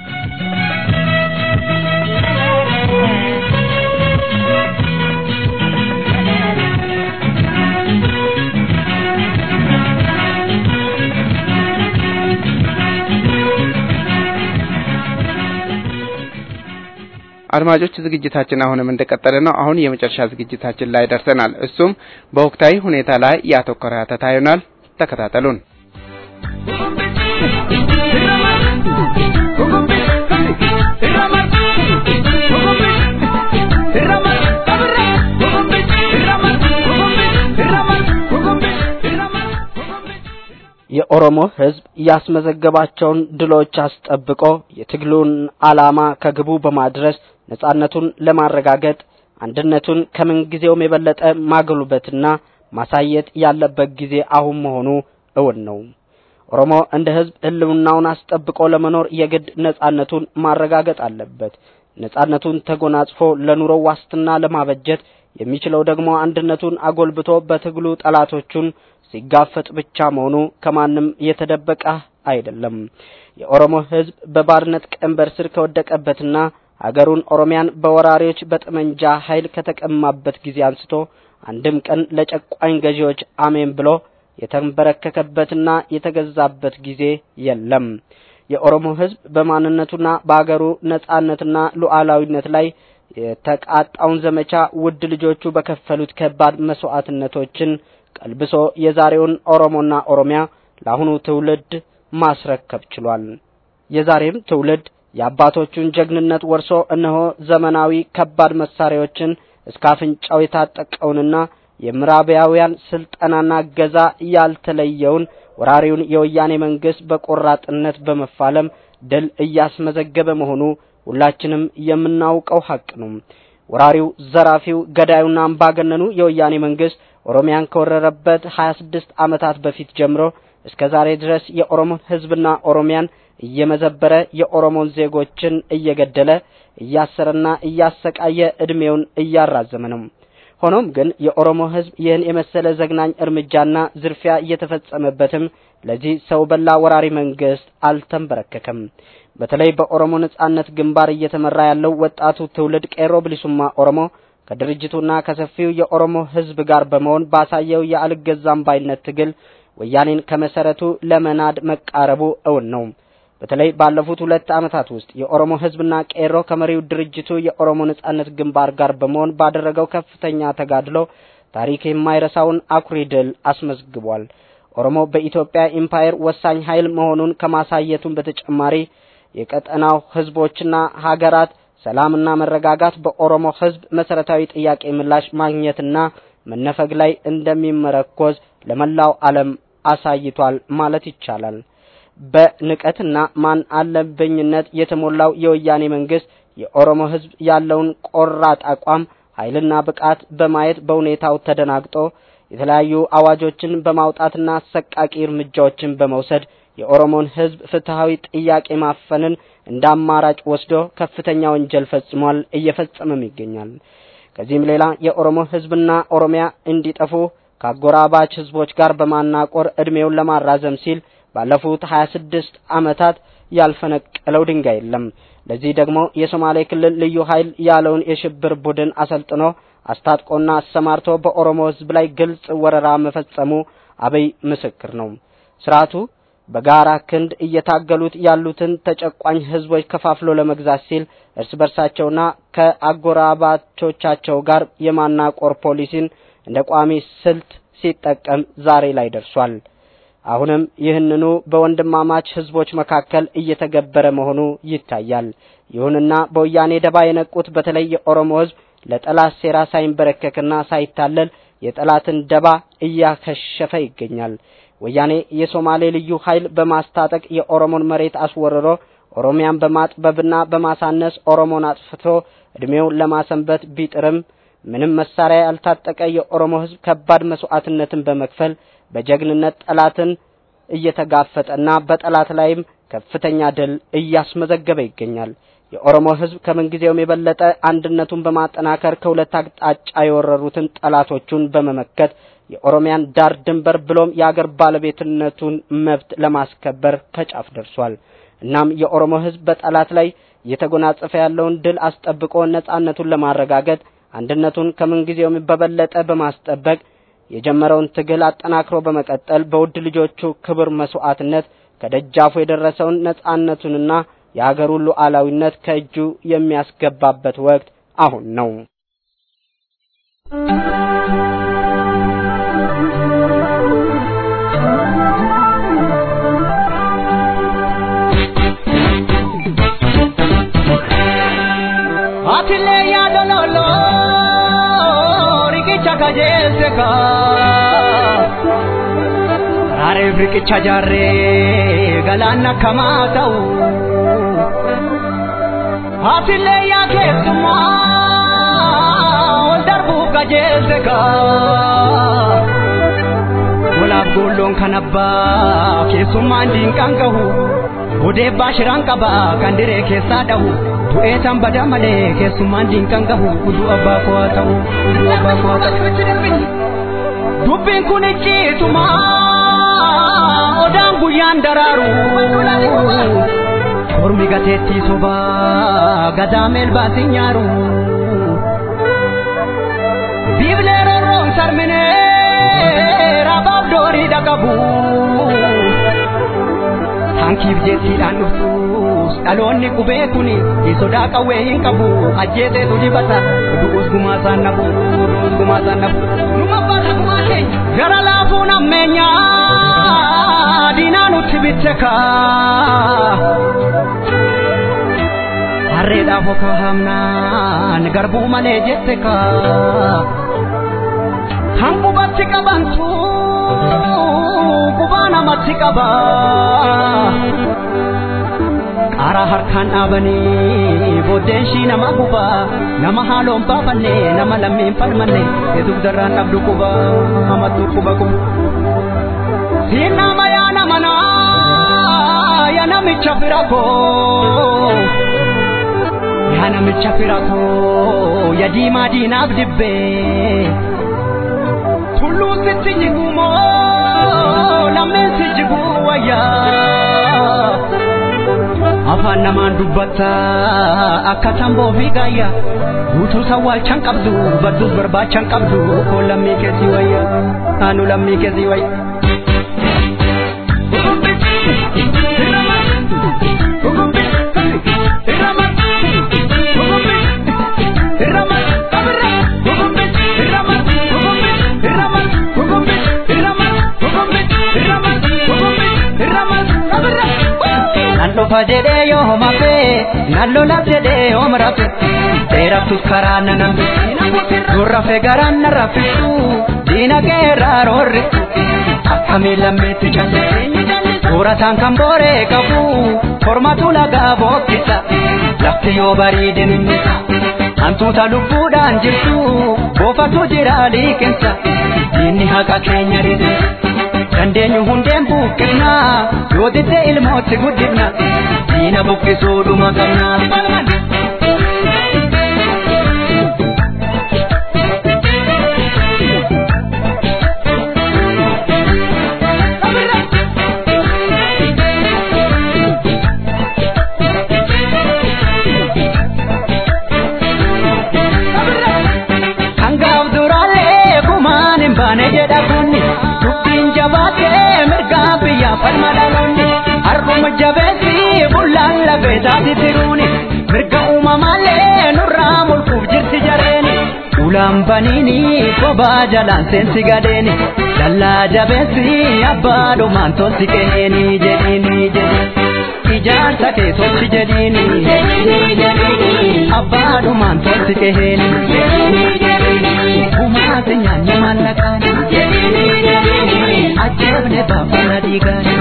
አድማጮች ዝግጅታችን አሁንም እንደቀጠለ ነው። አሁን የመጨረሻ ዝግጅታችን ላይ ደርሰናል። እሱም በወቅታዊ ሁኔታ ላይ ያተኮረ ሀተታ ይሆናል። ተከታተሉን። የኦሮሞ ህዝብ ያስመዘገባቸውን ድሎች አስጠብቆ የትግሉን ዓላማ ከግቡ በማድረስ ነጻነቱን ለማረጋገጥ አንድነቱን ከምንጊዜውም የበለጠ ማጎልበትና ማሳየት ያለበት ጊዜ አሁን መሆኑ እውን ነው። ኦሮሞ እንደ ህዝብ ህልውናውን አስጠብቆ ለመኖር የግድ ነጻነቱን ማረጋገጥ አለበት። ነጻነቱን ተጎናጽፎ ለኑሮ ዋስትና ለማበጀት የሚችለው ደግሞ አንድነቱን አጎልብቶ በትግሉ ጠላቶቹን ሲጋፈጥ ብቻ መሆኑ ከማንም የተደበቀ አይደለም። የኦሮሞ ህዝብ በባርነት ቀንበር ስር ከወደቀበትና ሀገሩን ኦሮሚያን በወራሪዎች በጠመንጃ ኃይል ከተቀማበት ጊዜ አንስቶ አንድም ቀን ለጨቋኝ ገዢዎች አሜን ብሎ የተንበረከከበትና የተገዛበት ጊዜ የለም። የኦሮሞ ህዝብ በማንነቱና በአገሩ ነጻነትና ሉዓላዊነት ላይ የተቃጣውን ዘመቻ ውድ ልጆቹ በከፈሉት ከባድ መስዋዕትነቶችን ቀልብሶ የዛሬውን ኦሮሞና ኦሮሚያ ለአሁኑ ትውልድ ማስረከብ ችሏል። የዛሬም ትውልድ የአባቶቹን ጀግንነት ወርሶ እነሆ ዘመናዊ ከባድ መሳሪያዎችን እስከ አፍንጫው የታጠቀውንና የምዕራባውያን ስልጠናና እገዛ ያልተለየውን ወራሪውን የወያኔ መንግስት በቆራጥነት በመፋለም ድል እያስመዘገበ መሆኑ ሁላችንም የምናውቀው ሀቅ ነው። ወራሪው፣ ዘራፊው፣ ገዳዩና አምባገነኑ የወያኔ መንግስት ኦሮሚያን ከወረረበት 26 ዓመታት በፊት ጀምሮ እስከ ዛሬ ድረስ የኦሮሞን ህዝብና ኦሮሚያን እየመዘበረ የኦሮሞን ዜጎችን እየገደለ እያሰረና እያሰቃየ እድሜውን እያራዘመ ነው። ሆኖም ግን የኦሮሞ ህዝብ ይህን የመሰለ ዘግናኝ እርምጃና ዝርፊያ እየተፈጸመበትም ለዚህ ሰው በላ ወራሪ መንግስት አልተንበረከከም። በተለይ በኦሮሞ ነጻነት ግንባር እየተመራ ያለው ወጣቱ ትውልድ ቄሮ ብሊሱማ ኦሮሞ ከድርጅቱና ከሰፊው የኦሮሞ ህዝብ ጋር በመሆን ባሳየው የአልገዛም ባይነት ትግል ወያኔን ከመሰረቱ ለመናድ መቃረቡ እውን ነው። በተለይ ባለፉት ሁለት ዓመታት ውስጥ የኦሮሞ ህዝብና ቄሮ ከመሪው ድርጅቱ የኦሮሞ ነጻነት ግንባር ጋር በመሆን ባደረገው ከፍተኛ ተጋድሎ ታሪክ የማይረሳውን አኩሪ ድል አስመዝግቧል። ኦሮሞ በኢትዮጵያ ኢምፓየር ወሳኝ ኃይል መሆኑን ከማሳየቱም በተጨማሪ የቀጠናው ህዝቦችና ሀገራት ሰላምና መረጋጋት በኦሮሞ ህዝብ መሰረታዊ ጥያቄ ምላሽ ማግኘትና መነፈግ ላይ እንደሚመረኮዝ ለመላው ዓለም አሳይቷል ማለት ይቻላል። በንቀትና ማን አለብኝነት የተሞላው የወያኔ መንግስት የኦሮሞ ህዝብ ያለውን ቆራጥ አቋም ኃይልና ብቃት በማየት በሁኔታው ተደናግጦ የተለያዩ አዋጆችን በማውጣትና አሰቃቂ እርምጃዎችን በመውሰድ የኦሮሞን ህዝብ ፍትሃዊ ጥያቄ ማፈንን እንደ አማራጭ ወስዶ ከፍተኛ ወንጀል ፈጽሟል፣ እየፈጸመም ይገኛል። ከዚህም ሌላ የኦሮሞ ህዝብና ኦሮሚያ እንዲጠፉ ከአጎራባች ህዝቦች ጋር በማናቆር እድሜውን ለማራዘም ሲል ባለፉት 26 ዓመታት ያልፈነቀለው ድንጋይ የለም። ለዚህ ደግሞ የሶማሌ ክልል ልዩ ኃይል ያለውን የሽብር ቡድን አሰልጥኖ አስታጥቆና አሰማርቶ በኦሮሞ ህዝብ ላይ ግልጽ ወረራ መፈጸሙ አብይ ምስክር ነው። ስርዓቱ በጋራ ክንድ እየታገሉት ያሉትን ተጨቋኝ ህዝቦች ከፋፍሎ ለመግዛት ሲል እርስ በርሳቸውና ከአጎራባቾቻቸው ጋር የማናቆር ፖሊሲን እንደ ቋሚ ስልት ሲጠቀም ዛሬ ላይ ደርሷል። አሁንም ይህንኑ በወንድማማች ህዝቦች መካከል እየተገበረ መሆኑ ይታያል። ይሁንና በወያኔ ደባ የነቁት በተለይ የኦሮሞ ህዝብ ለጠላት ሴራ ሳይንበረከክና ሳይታለል የጠላትን ደባ እያከሸፈ ይገኛል። ወያኔ የሶማሌ ልዩ ኃይል በማስታጠቅ የኦሮሞን መሬት አስወርሮ ኦሮሚያን በማጥበብና በማሳነስ ኦሮሞን አጥፍቶ እድሜውን ለማሰንበት ቢጥርም ምንም መሳሪያ ያልታጠቀ የኦሮሞ ህዝብ ከባድ መስዋዕትነትን በመክፈል በጀግንነት ጠላትን እየተጋፈጠና በጠላት ላይም ከፍተኛ ድል እያስመዘገበ ይገኛል። የኦሮሞ ህዝብ ከምንጊዜውም የበለጠ አንድነቱን በማጠናከር ከሁለት አቅጣጫ የወረሩትን ጠላቶቹን በመመከት የኦሮሚያን ዳር ድንበር ብሎም የአገር ባለቤትነቱን መብት ለማስከበር ከጫፍ ደርሷል። እናም የኦሮሞ ህዝብ በጠላት ላይ እየተጎናጸፈ ያለውን ድል አስጠብቆ ነጻነቱን ለማረጋገጥ አንድነቱን ከምንጊዜውም በበለጠ በማስጠበቅ የጀመረውን ትግል አጠናክሮ በመቀጠል በውድ ልጆቹ ክብር መስዋዕትነት ከደጃፉ የደረሰውን ነጻነቱንና የሀገሩን ሉዓላዊነት ከእጁ የሚያስገባበት ወቅት አሁን ነው። Atile ya dololo riqicha kajeelse ka Areef riqicha jaarree galaanna kamaa ta'u Atile ya keessummaa ol darbuuf kajeelse ka lolaaf goolloon kan abbaa keessummaan diinqaan gahu odeebbaa shiraan qaba kan diree keessaa dhahu du'ee tan bada malee keessummaan diinqaan gahu uduu abbaa koo haa ta'u uduu abbaa koo haa ta'u. Dubbiin kun icciituma odaan guyyaan daraaru kormi gateettii sobaa gadaameel baasii nyaaru. Biiblee rorroon sarminee rabaaf doorii dhaqabu. Hankiif jettiidhaan dhuftus dhaloonni qubee kuni sodaa qawwee hin qabu ajjeeseetu dibata du'us gumaa isaan nafu du'us gumaa isaan nafu. Numa baata gumaa keenya. Gara laafuun ammeenyaa diinaa nutti bitte kaa. Harreedhaaf okaa hamnaan garbuu malee jette kaa. Kan qubatti qabantu qubaa namatti qaba. Qaaraa harkaan dhaabanii booddeen shii nama guba nama haaloon baafanne nama lammiin falmanne eetuuf darraan dhabdu quba hamattu quba quba. Siin nama yaa nama naa yaa namicha fira koo. Yaa namicha fira koo yaa diimaa diinaaf dibbee. Tulluu sitti jigumoo lammeen si jiguu wayyaa. Afaan namaan dubbatta akka tamboo fi gaayya. Guutuu sawwaalchaan qabdu badduus barbaachaan qabdu koo lammii keessi wayya. Anu lammii keessi wayya. Nan dhufa jedhee yoo homafe nan lolaaf jedhee yoo marafe dheeraftus karaa nan hambe durrafe garaan na raffisu diina keerraa roorrisu akkamiin lammeetti calle soorataan kan booree qabu kormatu lagaa bookkisa lafti yoo bareedin innisa hantuuta lubbuudhaan jirtu boofatu jira liiqinsa diinni haqa keenya ridinsa. dandeenyu hundeen buqqifna yoo didde ilmootti guddifna diina buqqisuudhuma qabna. Hangaaf duraalee kumaan hin baane jedha kunni dubbiin jabaatee mirgaa biyyaa falma dhaloonni har'uma jabeessi bullaan lafeesaati tiruuni mirga uumamaalee nurraa mulquuf jirti jareeni ulaan baniini kophaa jalaan seensi gadeeni dallaa jabeessi abbaa dhumaan tolti qeeni jedhiini jedhiini. Ijaarsa kee tolchi jedhiini abbaa dhumaan tolti qeeni kumaati nyaanni maallaqaan ajjeefne baafana dhiigaan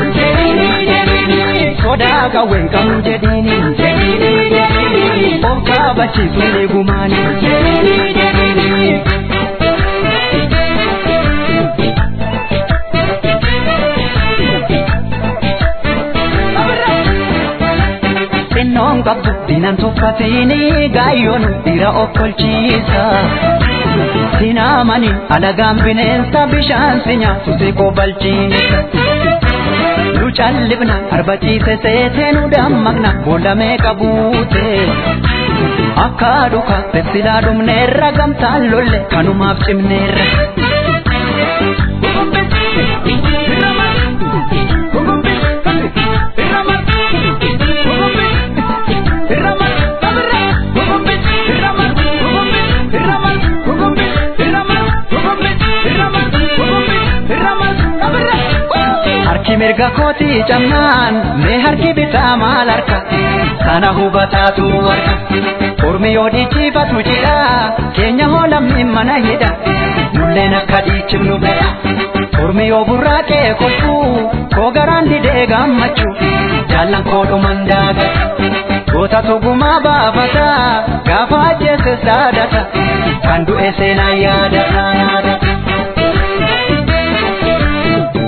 sodaa qawween qabnu jedhiini of kaabachiisu eegumaani. xinnoon qabdu diinan tuffatini gaayyoon dhiira of kolchiisa. Sinaamani alagaan bineensa bishaan si nyaatu si qobalchiisa. Nu callifna arbaciise seetee nu dammaqna boolamee qabuute. Akka dhuka silaa dhumneerra gamtaan lolle kanumaaf cimneerra. Harki mirga kootii camnaan mee harki bitaa maal harka sana hubataatu harka ormi yoo dhiichifatu jidha keenya hoo lammiin mana hidha nulleen akka dhiichifnu fedha ormi yoo burraaqee kolfuu koo garaan didee gammachuu jaallan koo dhuman daaga goota tugumaa baafata gaafa ajjeese saadata kan du'e seenaa yaadata yaadata.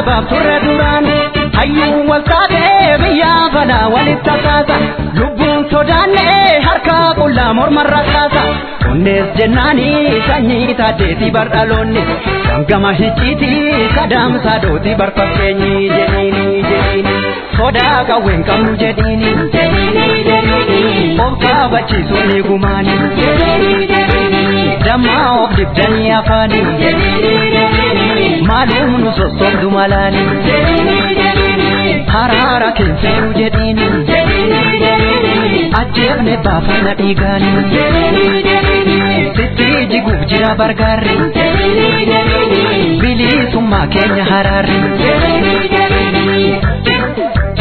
dhabaaf turre duraan hayyuu wal taatee biyyaa balaa walitti tasaasa lubbuun sodaannee harka qullaa mormarra kaasa onnees jennaanii sanyii taateetii bardhaloonni gangama hicciitii kadaamsaa dootii barfakkeenyi jedhiini jedhiini sodaa qawween qabnu jedhiini jedhiini jedhiini of kaabachiisuun ni gumaani jedhiini jedhiini dammaa of dibdanii afaanii jedhiini jedhiini maalum nu sossobdu malaani jedhiini jedhiini haraara keenseenuu jedhiini jedhiini jedhiini ajjeefne baafana dhiigaani jedhiini jedhiini sitti jiguuf jira bargaarri jedhiini jedhiini bilisummaa keenya haraarri jedhiini jedhiini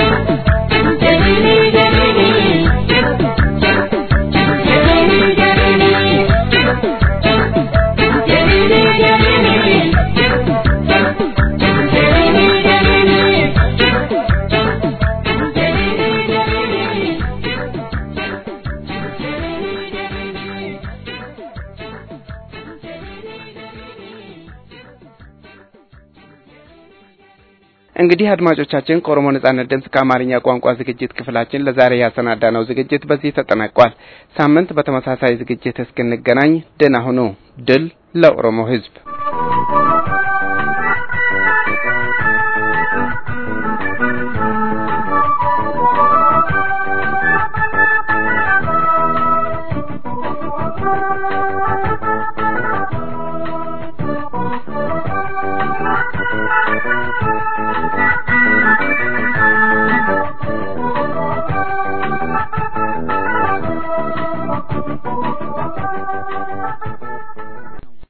እንግዲህ አድማጮቻችን ከኦሮሞ ነጻነት ድምፅ ከአማርኛ ቋንቋ ዝግጅት ክፍላችን ለዛሬ ያሰናዳነው ዝግጅት በዚህ ተጠናቋል። ሳምንት በተመሳሳይ ዝግጅት እስክንገናኝ ደህና ሁኑ። ድል ለኦሮሞ ሕዝብ!